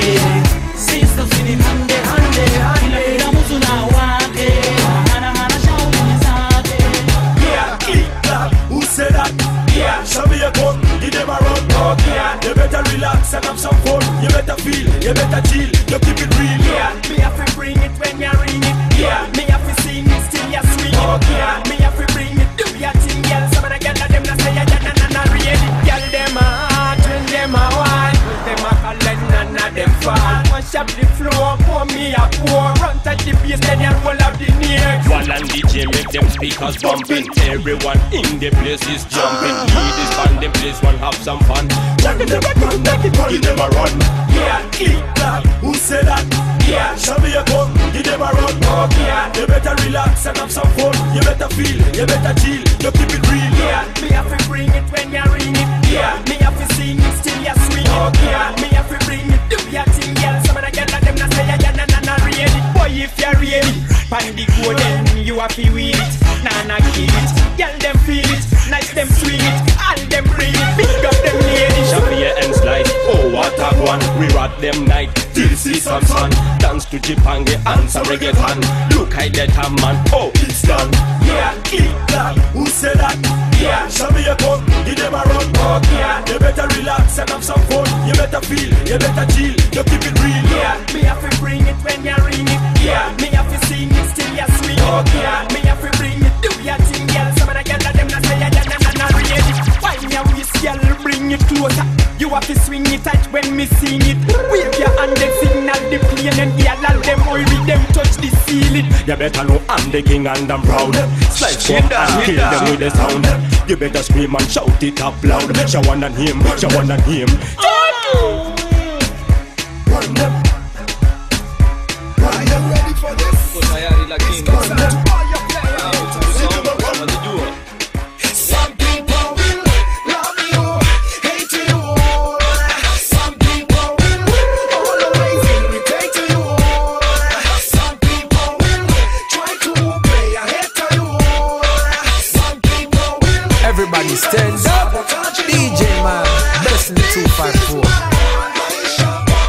sister usini hande hande kila kila mtu na wake hana hana shauri zake Yeah, click clap, who said that? Yeah, show me a gun, give them a run. Yeah, you better relax and have some fun. You better feel, you better chill, you keep it real. Yeah, me have to bring it when you ring it. Yeah, me have to sing it still you swing it. Yeah, me have to bring it, do your thing, girl. Some of the girl them not say ya na na na real. Girl them a hot when them a wine, when them a call and none of them fall. Mash up the floor, pour me a pour. Run touch the bass, then you roll up the neck. While and DJ make them speakers bumping Everyone in the place is jumping Ladies band them place one have some fun Jack it, never run, knock it, give them a run. Yeah, click clap, who said that? Yeah, show me a gun, give them a run. Yeah, you better relax and have some fun. You better feel, you better chill, you keep it real. Yeah, me have to bring it when you ring it. Yeah, me have to sing it still you swing it. Yeah, me have to bring it, do your thing, girl. Some of the girl them not say ya ya na na na ready. Boy, if you ready, pan the go then you have to wheel it. Nah nah kill it, girl them feel it, nice them swing it, all them bring it, big up them ladies. Shuffle your hands like Oh what a one We rock them night till see some sun Dance to Jipange and some reggaeton Look I that a man Oh it's done Yeah, click clap, who said that? Yeah, show me a gun, give them a run. Yeah, you better relax and have some fun. You better feel, you better chill, you keep it real. Yeah, me have to bring it when you ring it. Yeah, me have to sing it still you swing it. Yeah, me have to bring it, do your thing, girl. Some of the girl them not say ya ya na na na ready. Why your waist, girl, bring it closer. You have to swing it tight when me sing it. Wave your hand and signal the plane and girl all them oil with them touch the ceiling. You better know I'm the king and I'm proud Slice Shit up down, and shit kill down. them with the sound You better scream and shout it up loud Shawan and him, Shawan and him Run them. Are you ready for this? Some people Everybody stand up. DJ man, best in the 254.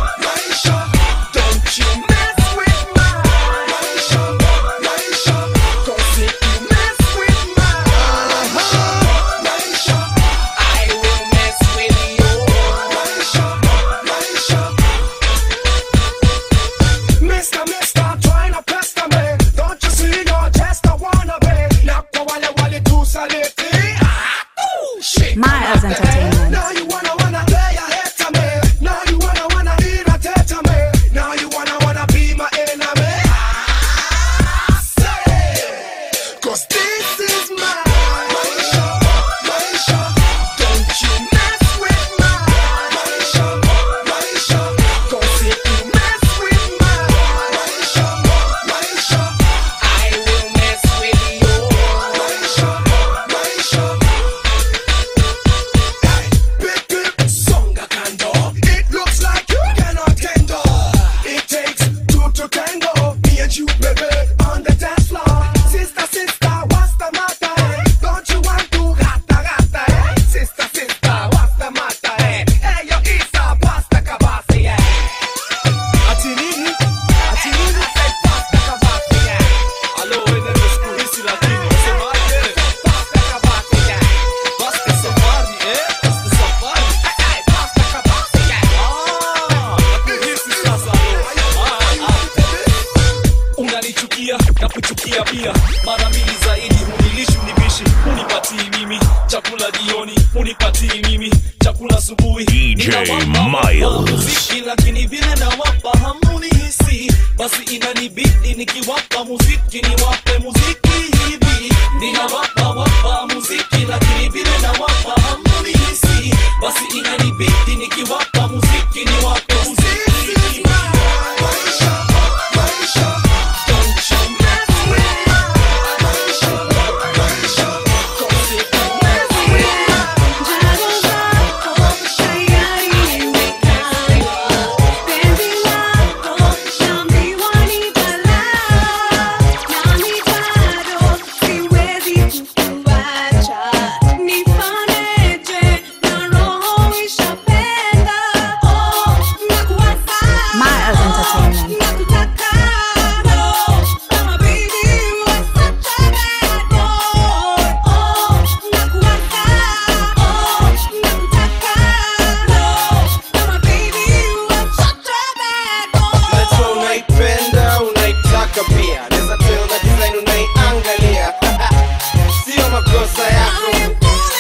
Mister, mister, trying to pester me. Don't you see you're just a wannabe? Now go wale wale tu saliti. Ah, ooh, shit. Miles Entertainment. Now you wanna wanna play a hater me. Now you wanna wanna irritate me. Now you wanna wanna be my enemy. Ah, say, 'cause this is my Maisha, Maisha. Don't you mess with my Maisha, Maisha. 'Cause if you mess with my Maisha, Maisha, I will mess with you. Maisha, Maisha. Big, big, songa kando. It looks like you cannot handle. It takes two to tango. Me and you, baby, on the dance floor. Sister, sister, what's the matter? eh? Don't you want to gata, gata, eh? Sister, sister, what's the matter? eh? Hey, yo, Isa, pasta kabasi, eh? Ati nini? Ati nini? I said pasta kabasi, eh? Alo, wewe ni siku hizi lakini unasemaje? Pasta kabasi, eh? Pasta safari, eh? Pasta safari. Eh, eh, pasta kabasi, eh? Ah, nakuhisi sasa, alo. Ah, ah. unanichukia na kuchukia pia mara mbili zaidi hunilishi unibishi hunipatii mimi chakula jioni hunipatii mimi chakula asubuhi DJ Ninawapa Miles. muziki lakini vile nawapa hamunihisi basi inanibidi nikiwapa muziki niwape muziki hivi ninawapa wapa muziki lakini vile nawapa hamunihisi basi inanibidi nikiwapa muziki niwape muziki hivi Miles Entertainment. Najua unaipenda unaitaka pia naweza tell na design unaiangalia sio makosa yako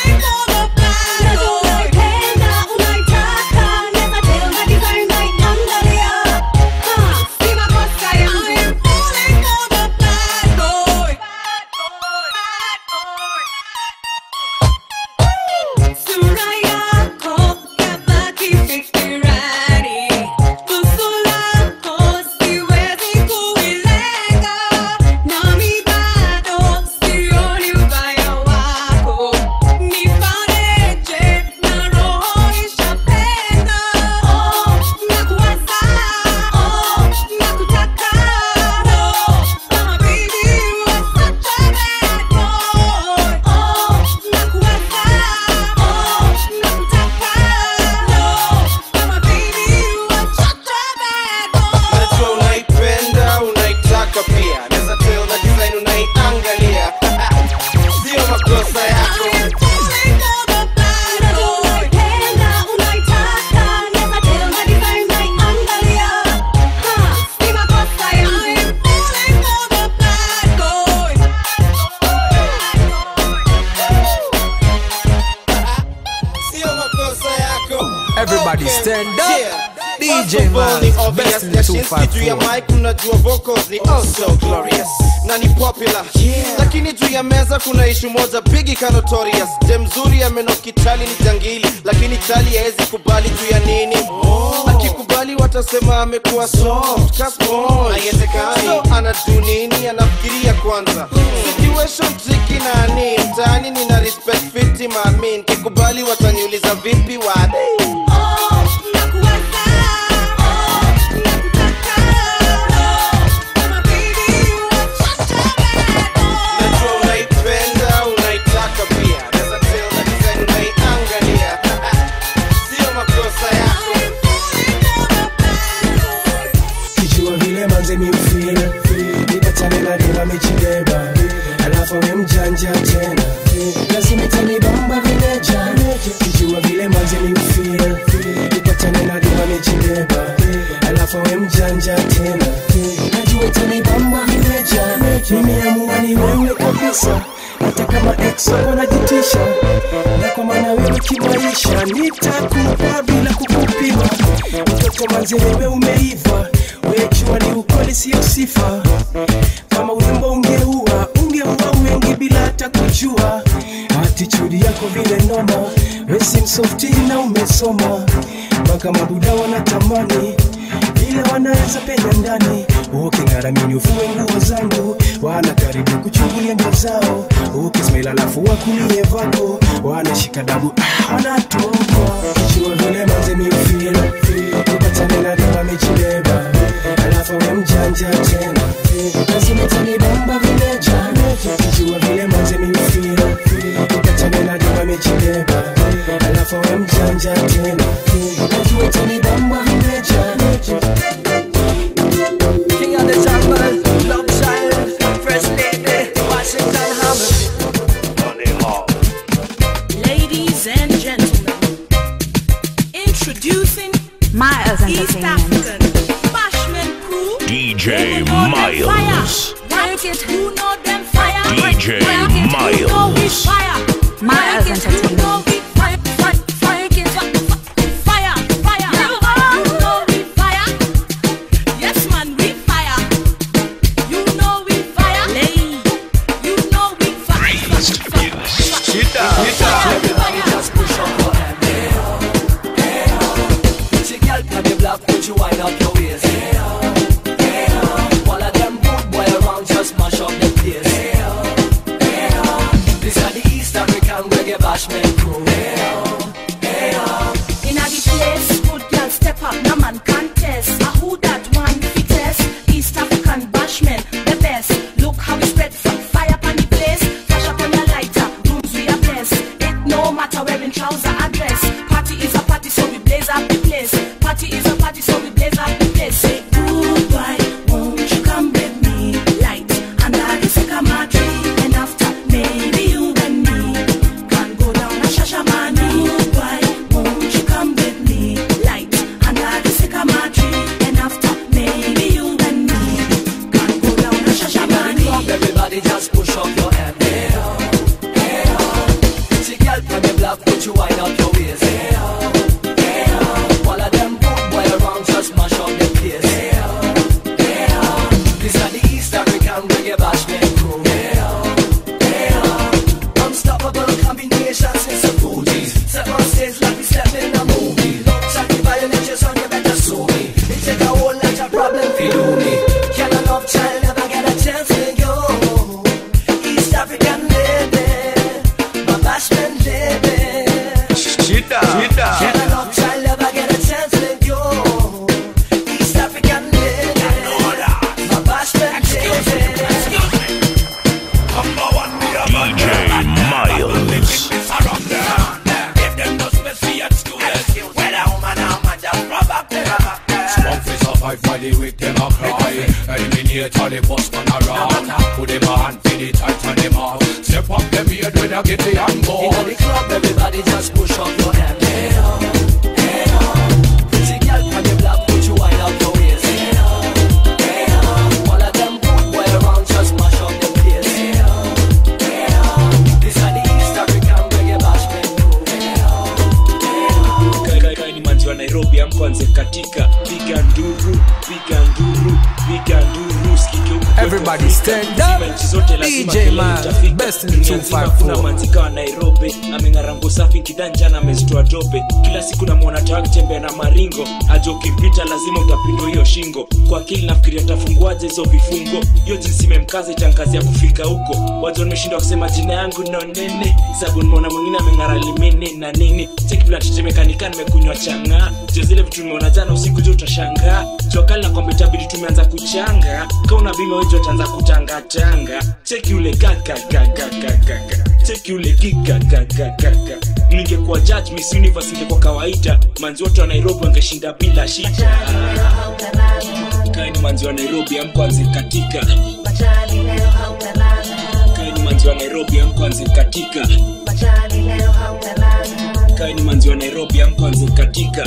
Najua unaipenda unaitaka pia naweza tell na design unaiangalia sio makosa yako sio makosa yako Everybody Okay. stand up. Yeah. DJ First of all, ni man, obvious best in the Yashinski juu ya 254. mic unajua vocals ni also glorious na ni popular lakini juu ya meza kuna ishu moja bigi ka notorious je mzuri amenokitali ni jangili lakini chali haezi kubali juu ya nini akikubali watasema amekuwa soft ka sponge. Haiwezekani. so anadu nini anafikiria kwanza situation tricky nani mtaani nina respect fiti mamin kikubali wataniuliza vipi wade Najua unaipenda unaitaka pia Naweza tell na kimaisha nitakupa bila kukupima mtoto manzewe umeiva wejua ni ukweli sio sifa kama urembo ungeua ungeua wengi bila hata kujua atichudi yako vile noma wesi msofti na umesoma mpaka mabuda wanatamani vile wanaweza penya ndani uking'aramini ufue nguo zangu wana karibu kuchungulia ndio zao ukismail alafu wakulie vako wanashika dabu ah, wanatoka kichua vile manze miufira upatane na dema mechileba alafu we mjanja tena lazima tanibamba vile jana kichua vile manze miufira upatane na dema mechileba alafu we mjanja tena lazima tanibamba vile jana King of the jungle, love child, first lady, Washington Hammer. Ladies and gentlemen, introducing Miles East African Bashman crew. DJ Fire. Miles. Work it, who know them fire? DJ Work it, who know we Miles. fire? Miles Work it, who know we fire? Fire, fire, it, fire, fire. You know we fire. Yes, man, we fire. You know we fire. Lay. You know we fire. Everybody just push up your hand. Hey, oh, hey, oh. See, girl, can you block, put you wind up your waist. Hey, oh, hey, oh. All of them good boy around just mash up the place. Hey, oh, hey, oh. This are the East African reggae bashment crew. Hey, oh, hey, oh. In a the place, good girl step up, no man contest. A who that one fittest? East African bashman, the best. Look how we spread from fire upon the place. Flash up on your lighter, rooms we are blessed. It no matter wearing trouser or dress. Party is a party, so we blaze up the place. Party is a party, so we blaze up the place. Say goodbye, won't you come with me? Light under the sycamore tree, and after maybe you and me can go down a shashamani. Goodbye, won't you come with me? Light under the sycamore tree, and after maybe you and me can go down a shashamani. Everybody just push up your hand. Hey, oh, hey, oh. See, girl, can you block, put you wind up your waist. Hey, oh, hey, oh. All of them good boy around just mash up the place. Hey, oh, hey, oh. This are the East African reggae bashment crew. Hey, oh, hey, oh. Unstoppable combinations in some booties. Step on stage like we step in a movie. Shot the violent, your son, you better sue me. It take a whole lot of problem for do me. Can a love child never get a chance with you? East African lady, my bashment lady. Shida, Can a love child never get a chance with you? East African lady, my bashment lady. DJ Miles. Strong face of five body with them a cry Eliminate all the boss man around Put them a hand for the tight and them off Step up them beard when I get the hand ball In the club, everybody just push up your hand. Hey, oh, hey, oh. Pretty girl, can you block, put you wind up your waist. Hey, oh, hey, oh. All of them good boy around just mash up the place. Hey, oh, hey, oh. This are the East African reggae bashment crew. Hey, oh, hey, oh. kaini manzi wa nairobi amkwanze katika piga nduru piga nduru piga nduru sikike huku kwetu Everybody Afrika. stand Zima up. nchi zote lazima DJ kelele Man, itafika. best in the Dunia nzima 254. kuna manzika wa nairobi ameng'arango safi kidanjana amezitoa dope kila siku namwona tawa akitembea na maringo aja ukimpita lazima utapindwa hiyo shingo kwa akili nafikiria tafunguaje hizo vifungo hiyo jinsi imemkaza itankazia kufika huko wazo nimeshindwa kusema jina yangu no nene sabu nimeona mwingine ameng'ara limene na nini chekiblatetemekanika nimekunywa chang'aa jo zile vitu nimeona jana usiku jo utashangaa jua kali na kwamba itabidi tumeanza kuchanga kauna bima wejo ataanza kutangatanga cheki ule kakakakakakaka cheki ule kikakakakaka ningekuwa judge miss universe ingekuwa kawaida manzi wote wa nairobi wangeshinda bila shida kaini manzi wa nairobi amkwanzi katika kaini manzi wa nairobi amkwanzi katika kaini manzi wa nairobi amkwanzi katika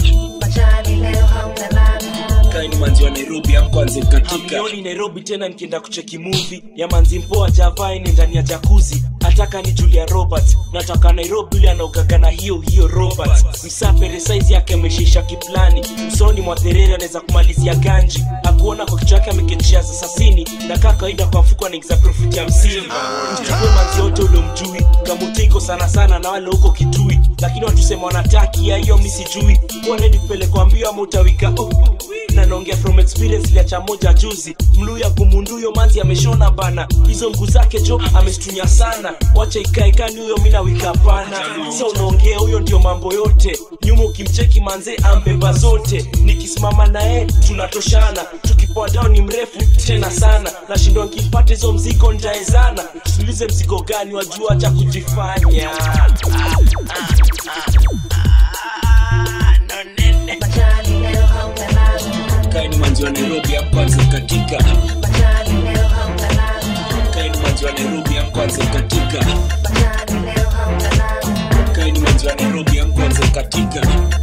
kaini manzi wa nairobi amkwanzi katika Hamnioni nairobi tena nikienda kucheki movie ya manzi mpoa javaini ndani ya jakuzi nataka ni julia robert nataka nairobi ule anaogaga na hiyo hiyo robert msapere saizi yake ameshisha kiplani msoni mwa therere anaweza kumalizia ganji akuona kwa kichwa yake ameketishia sasasini na kaa kawaida kwa mfuko anaingiza profiti hamsini mchukue manzi yote uliomjui kamutiko sana sana na wale huko kitui lakini watusema wanataki ya hiyo mi sijui kuwa redi kupelekwa mbio ama utawika oh, oh, na naongea from experience liacha moja juzi mluya kumunduyo manzi ameshona bana hizo mguu zake jo amestunya sana wacha ikaekani huyo mina wika hapana sa unaongea huyo ndio mambo yote nyuma ukimcheki manze ambeba zote nikisimama naye tunatoshana tukipoa down ni mrefu tena sana nashindwa nkimpata hizo mzigo ntaezana tuulize mzigo gani wajua acha kujifanya kaini manzi wa nairobi amkwanza katika kaini manzi wa nairobi amkwanza katika kaini manzi wa nairobi amkwanza katika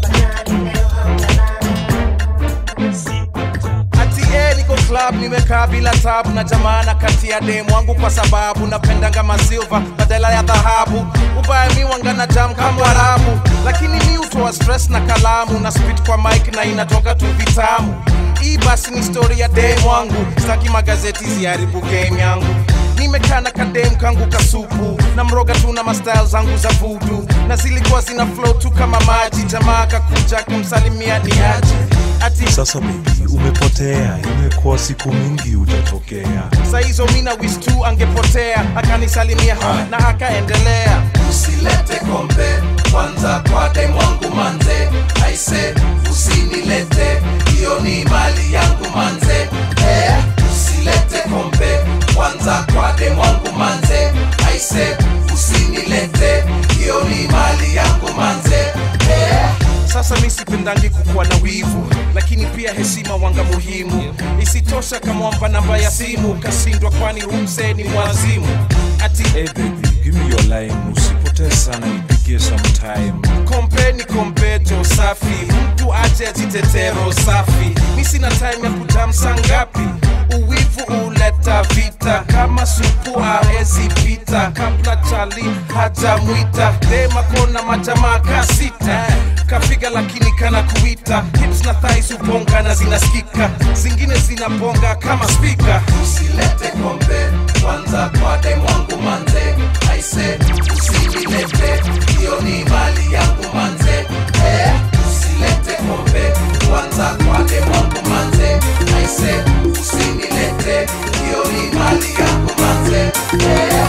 ati eh, niko club nimekaa bila tabu na jamana kati ya demu wangu kwa sababu napendanga masilva badala ya dhahabu ubaya mi wangana jam kama arabu lakini mi utoa stress na kalamu na spit kwa mic na inatoka tu vitamu hii basi ni story ya demu wangu staki magazeti ziharibu game yangu nimekaa na kadem kangu kasupu na mroga tu na mastyle zangu za vudu na zilikuwa zina flow tu kama maji jamaa kakuja kumsalimia ni aje ati Sasa baby, umepotea, imekuwa siku mingi hujatokea. saa hizo mina wis tu angepotea akanisalimia na akaendelea usilete kombe kwanza kwa dem wangu manze aise usinilete hiyo ni mali yangu manze eh, usilete kombe kwanza kwa dem wangu manze aise usinilete hiyo ni mali yangu manze eh, sasa mi sipendangi kukuwa na wivu lakini pia heshima wanga muhimu isitosha kamwamba namba ya simu kashindwa kwani humse ni mwazimu ati Hey baby, give me your line, usipotee sana, nipigie sometime. kompe ni kompeto safi mtu aje ajitetero safi mi sina time ya kutamsa ngapi uwivu uleta vita kama supu aezi pita kabla chali hajamwita dema kona majamaa kasita kapiga lakini kana kuita hips na thais ubonga na zinasikika zingine zinabonga kama spika usilete kombe kwanza kwa dem wangu manze aise usinilete hiyo ni mali yangu manze eh, usilete kombe kwanza kwa dem wangu manze aise usinilete hiyo ni mali yangu manze eh.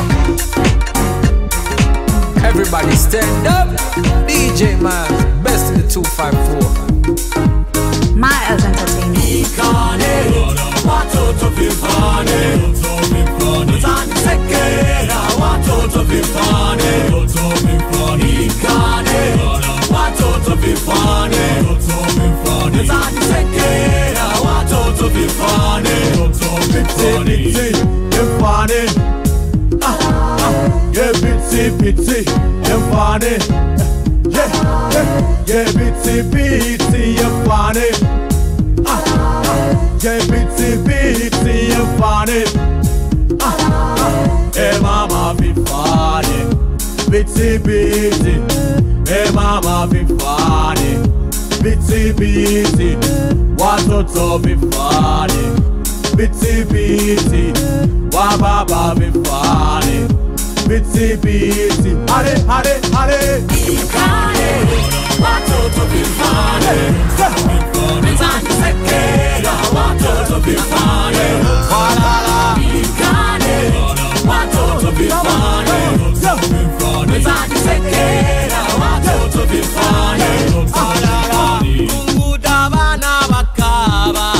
Everybody stand up. DJ Miles, best in the 254. Miles Entertainment. watoto vifane utanisekera watoto vifane ikane watoto vifane utanisekera watoto vifane Pitsy, you're funny. Ah, ah, yeah, pitsy, pitsy, you're funny. Yeah, yeah, yeah, pitsy, pitsy, you're funny. Ah, ah, yeah, pitsy, pitsy, you're funny. Ah, ah, hey mama, be funny. Pitsy, pitsy, hey mama, be funny. Pitsy, pitsy, watoto be funny. Bitsy biti, wa baba be funny. Bitsy biti, hare hare hare. ikane watoto vifane utanisekera watoto vifane ikane watoto vifane utanisekera watoto vifane Munguda bana bakaba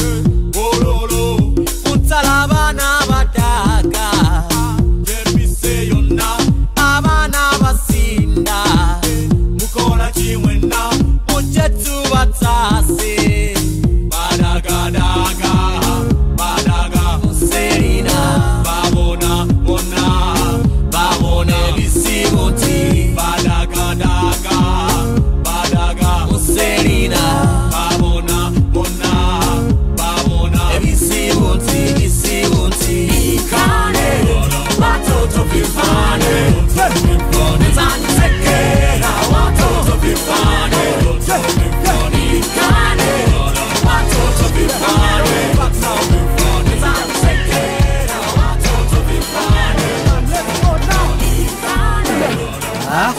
Utsala bana badaga Abana basinda mukora kimwena Muchetu batase badagadaga badaga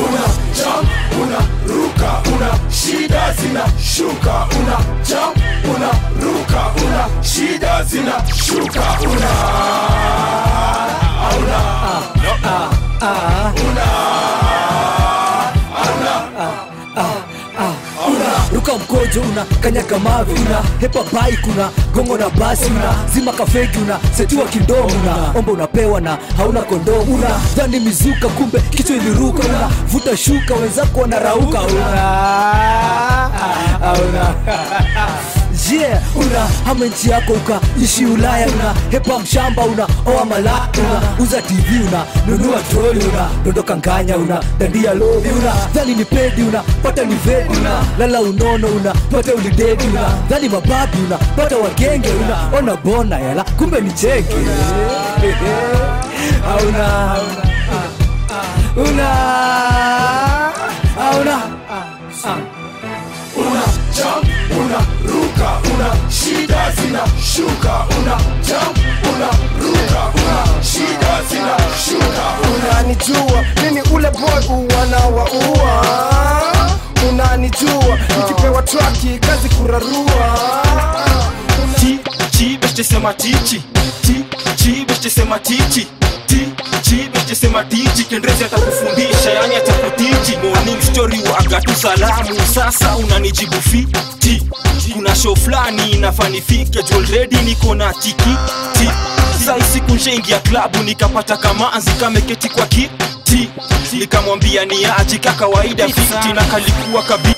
una jump una ruka una shida zinashuka una jump una ruka una shida zinashuka una auna ruka mkojo una kanyaga mavi una hepa bike una gongo na basi una zima kafegi una setiwa kindomo una omba unapewa na hauna kondomu una dhani mizuka kumbe kichwa iliruka una vuta shuka wenzako wanarauka una una yeah una hama nchi yako ukaishi ulaya una hepa mshamba una oa mala una uza tv una nunua troli una dondoka nganya una dandia lovi una dhani ni pedi una pata ni vedi una lala unono una pata ulidedi una dhani mababi una pata wagenge una ona bona yala kumbe ni cheke auna una auna una jump una ruka una shida zinashuka una jump una ruka una shida zinashuka unanijua mimi ule boy uwanawaua unanijua nikipewa traki kazi kurarua Ti, chi, beste sema tichi Ti, chi, beste sema tichi Ti, chi, beste sema tichi Kendrezi atakufundisha, yani atakutiji Morning story waga tu salamu Sasa unanijibu fiti Kuna show flani inafanifike Juu already niko na tiki Ti, sai siku nshaingia klabu Nikapata kamanzi kameketi kwa kiti Nikamwambia ni aji kakawaida fiti Na kalikuwa kabi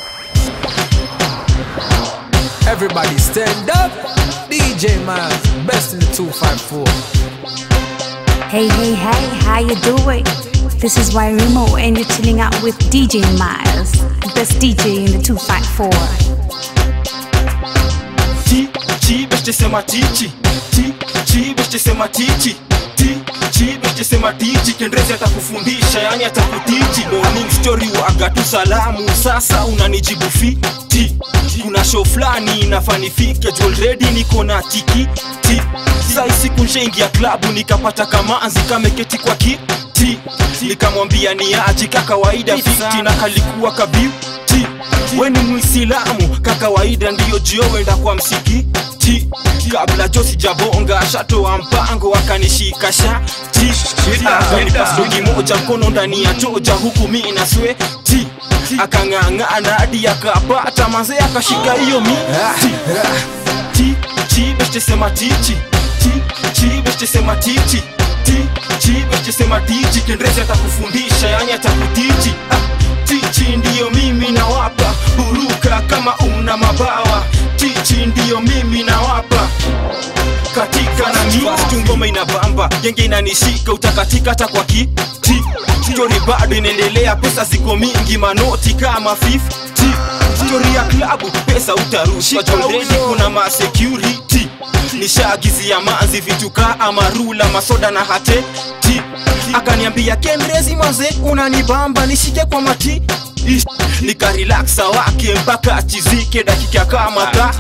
Everybody stand up. DJ Miles, best in the 254. Hey, hey, hey, how you doing? This is Wairimo and you're chilling out with DJ Miles, best DJ in the 254. Ti, chi, beste sema tichi Ti, chi, beste sema tichi Ti, chi, beste sema tichi Kendrezi atakufundisha, yani atakutiji Morning story waga tu salamu Sasa unanijibu fiti Kuna show flani inafanifike Juu already niko na tiki Ti, sai siku nshaingia klabu Nikapata kamanzi kameketi kwa kiti Nikamwambia ni aji kakawaida fiti Na kalikuwa kabiuti we ni mwisilamu kakawaida ndiyo jio wenda kwa msikiti kabla jo sijabonga shatoa mpango akanishika shati akanipasogi moja mkono ndani ya toja huku mi na sweti akang'ang'ana hadi akapata manze akashika hiyo miti ti chi beste sema tichi ti chi beste sema tichi ti chi beste sema tichi kendrezi atakufundisha yani atakutiji ah tichi ndiyo mimi nawapa buruka kama una mabawa tichi ndiyo mimi nawapa katika na mitu ngoma inabamba genge inanishika utakatika hata kwa kiti stori bado inaendelea pesa ziko mingi manoti kama 50 stori ya klabu pesa utarushwa joredi kuna masecurity nishaagizia manzi vitu kaa amarula masoda na hate ti akaniambia kendrezi manze unanibamba nishike kwa mati Ish, nikarelaksa wake mpaka achizike dakika kama ta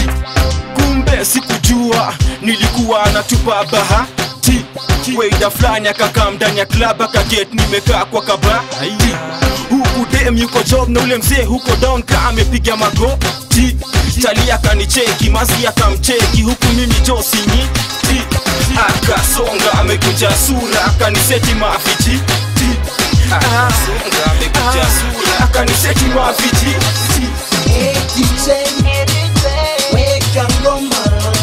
kumbe sikujua nilikuwa natupa bahati weida fulani akakaa ndani ya klab akaget nimekaa kwa kabati huku dem yuko job na ule mzee huko down ka amepiga magoti chali akanicheki mazi akamcheki huku mimi josinyiti akasonga amekunja sura akaniseti mafichi akasonga amekunja sura akaniseti mafichi DJ, weka ngoma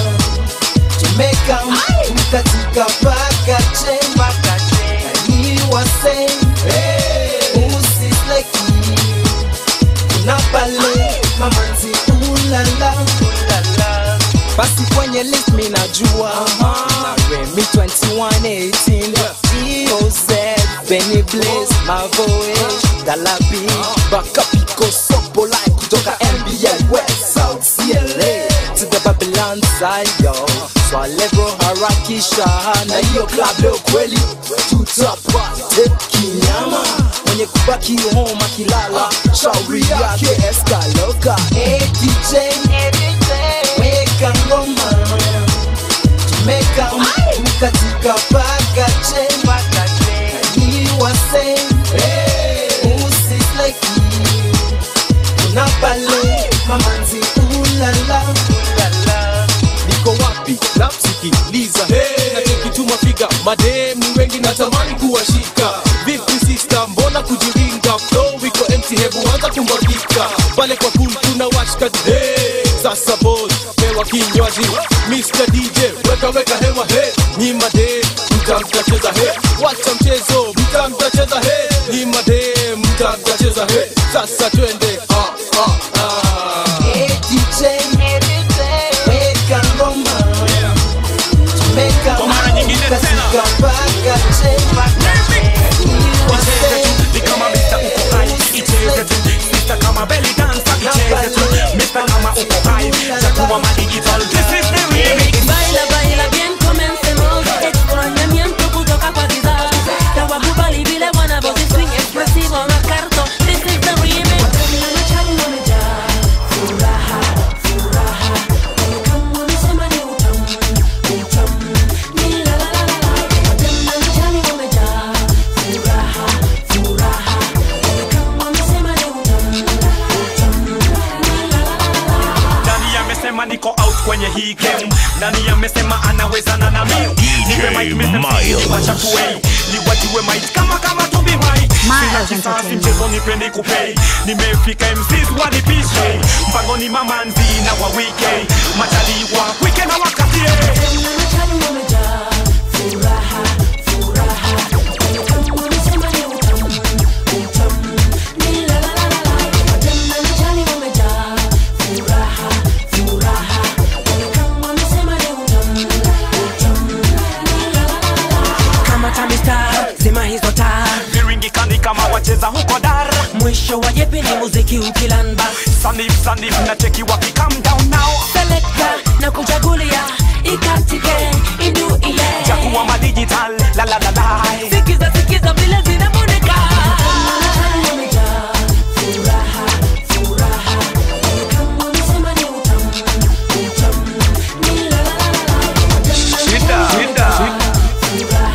tumeka mkatika paka chemba niwase usisleki kuna pale mamanzi ulala basi kwenye list mi najua na Remy 2118 EOZ Benny Blaze Mavoish Galabi Bakapiko Sopo Line kutoka NBA West South CLA to the Babylon side yo Swalevo harakisha na hiyo club leo kweli tutapate kinyama mwenye kubaki home akilala shauri yake eskaloka hey DJ weka ngoma tumeka mkatika paka chemba niwase sikiliza hey. na chekituma figa madem ni wengi natamani kuwashika vipi sista mbona kujiringa flow iko empty hebu anza kumwagika pale kwa pool kuna washka hey. sasa boss pewa kinywaji Mr. DJ weka weka hewa he ni madem mta mtacheza he wacha mchezo mta mtacheza he ni madem mta mtacheza he sasa twende ah, ah, ah. Hey DJ, weka ngoma. Tumeka Kwa mara nyingine katika tena. mpaka chemba. Icheze tu, ni kama Mr. uko hai icheze tu Mr. kama belly dancer icheze tu Mr. kama uko hai takuwa ma digital this is the remix Baila, baila bien, comencemos. Extrañamiento kutoka kwa kizazi. Tawakubali vile wanavyozi swing expressive on a carto. This is the remix. Furaha, furaha. Kama wamesema ni utamu, utamu. Ni la la la la la. Watenda mchani wamejaa. Furaha, furaha. Kama wamesema ni utamu, utamu. Ni la la la la la. nani amesema niko out kwenye hii game nani amesema anawezana na mimi nipe mic Miles. niwachakue niwajue mic kama kama Toby White Miles Sina kisasi Entertainment. mchezo nipendi kupei nimefika MCs wanipishe mpango ni mamanzi na wa wike majaliwa wike na wakatie Kama tamista, zima hizo taa viringikani kama wacheza huko dar mwisho wa jepi ni muziki ukilamba sanif sanif na cheki waki calm down now selekta na kuchagulia ikatike iduie jakuwa madigital la la la la sikiza sikiza vile zinamoneka Shida, shida.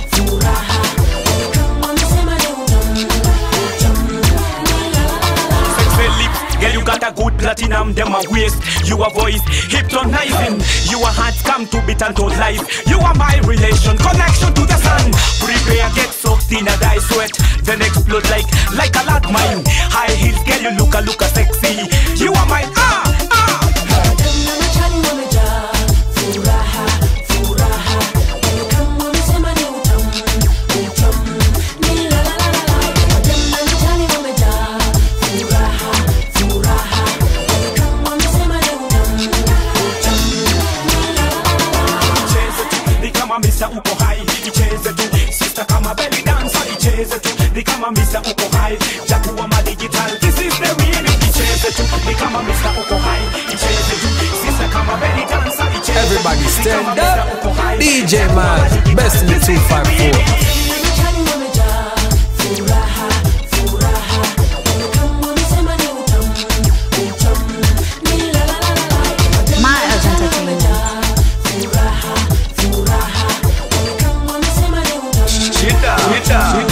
Sexy lips, girl you got a good platinum them a waist You a voice, hypnotizing You a heart come to beat and told life You are my relation, connection to the sun Prepare, get soaked in a dye sweat Then explode like, like a lot mine High heels, girl you look a look a sexy You are mine, ah, ah Icheze tu, ni kama Mr. uko hai Icheze tu, sister kama belly dancer Icheze tu, ni kama Mr. uko hai Jakuwa ma digital, this is the remix Icheze tu, ni kama Mr. uko hai Icheze tu, sister kama belly dancer Icheze tu, Everybody ni stand kama Mr. up. uko hai. DJ Miles, best in the 254. Miles Entertainment. Shida, shida.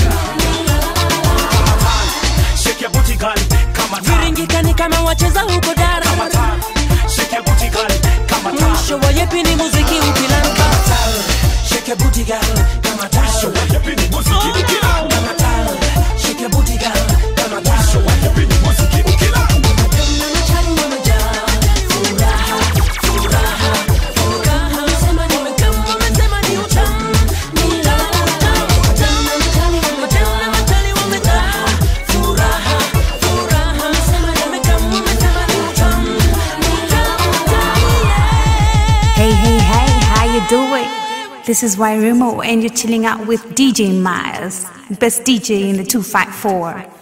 Shake your booty girl, kama taa. viringikani kama wacheza huko dara Shake your booty girl, kama taa. mwisho wa yepi ni muziki ukilamba Shake your booty girl, kama taa. Show what you been muziki ukila. Kama taa. Shake your booty girl, kama taa. Show what you been muziki ukila. Hey, hey, hey, how you doing? This is Wairimo, and you're chilling out with DJ Miles, best DJ in the 254.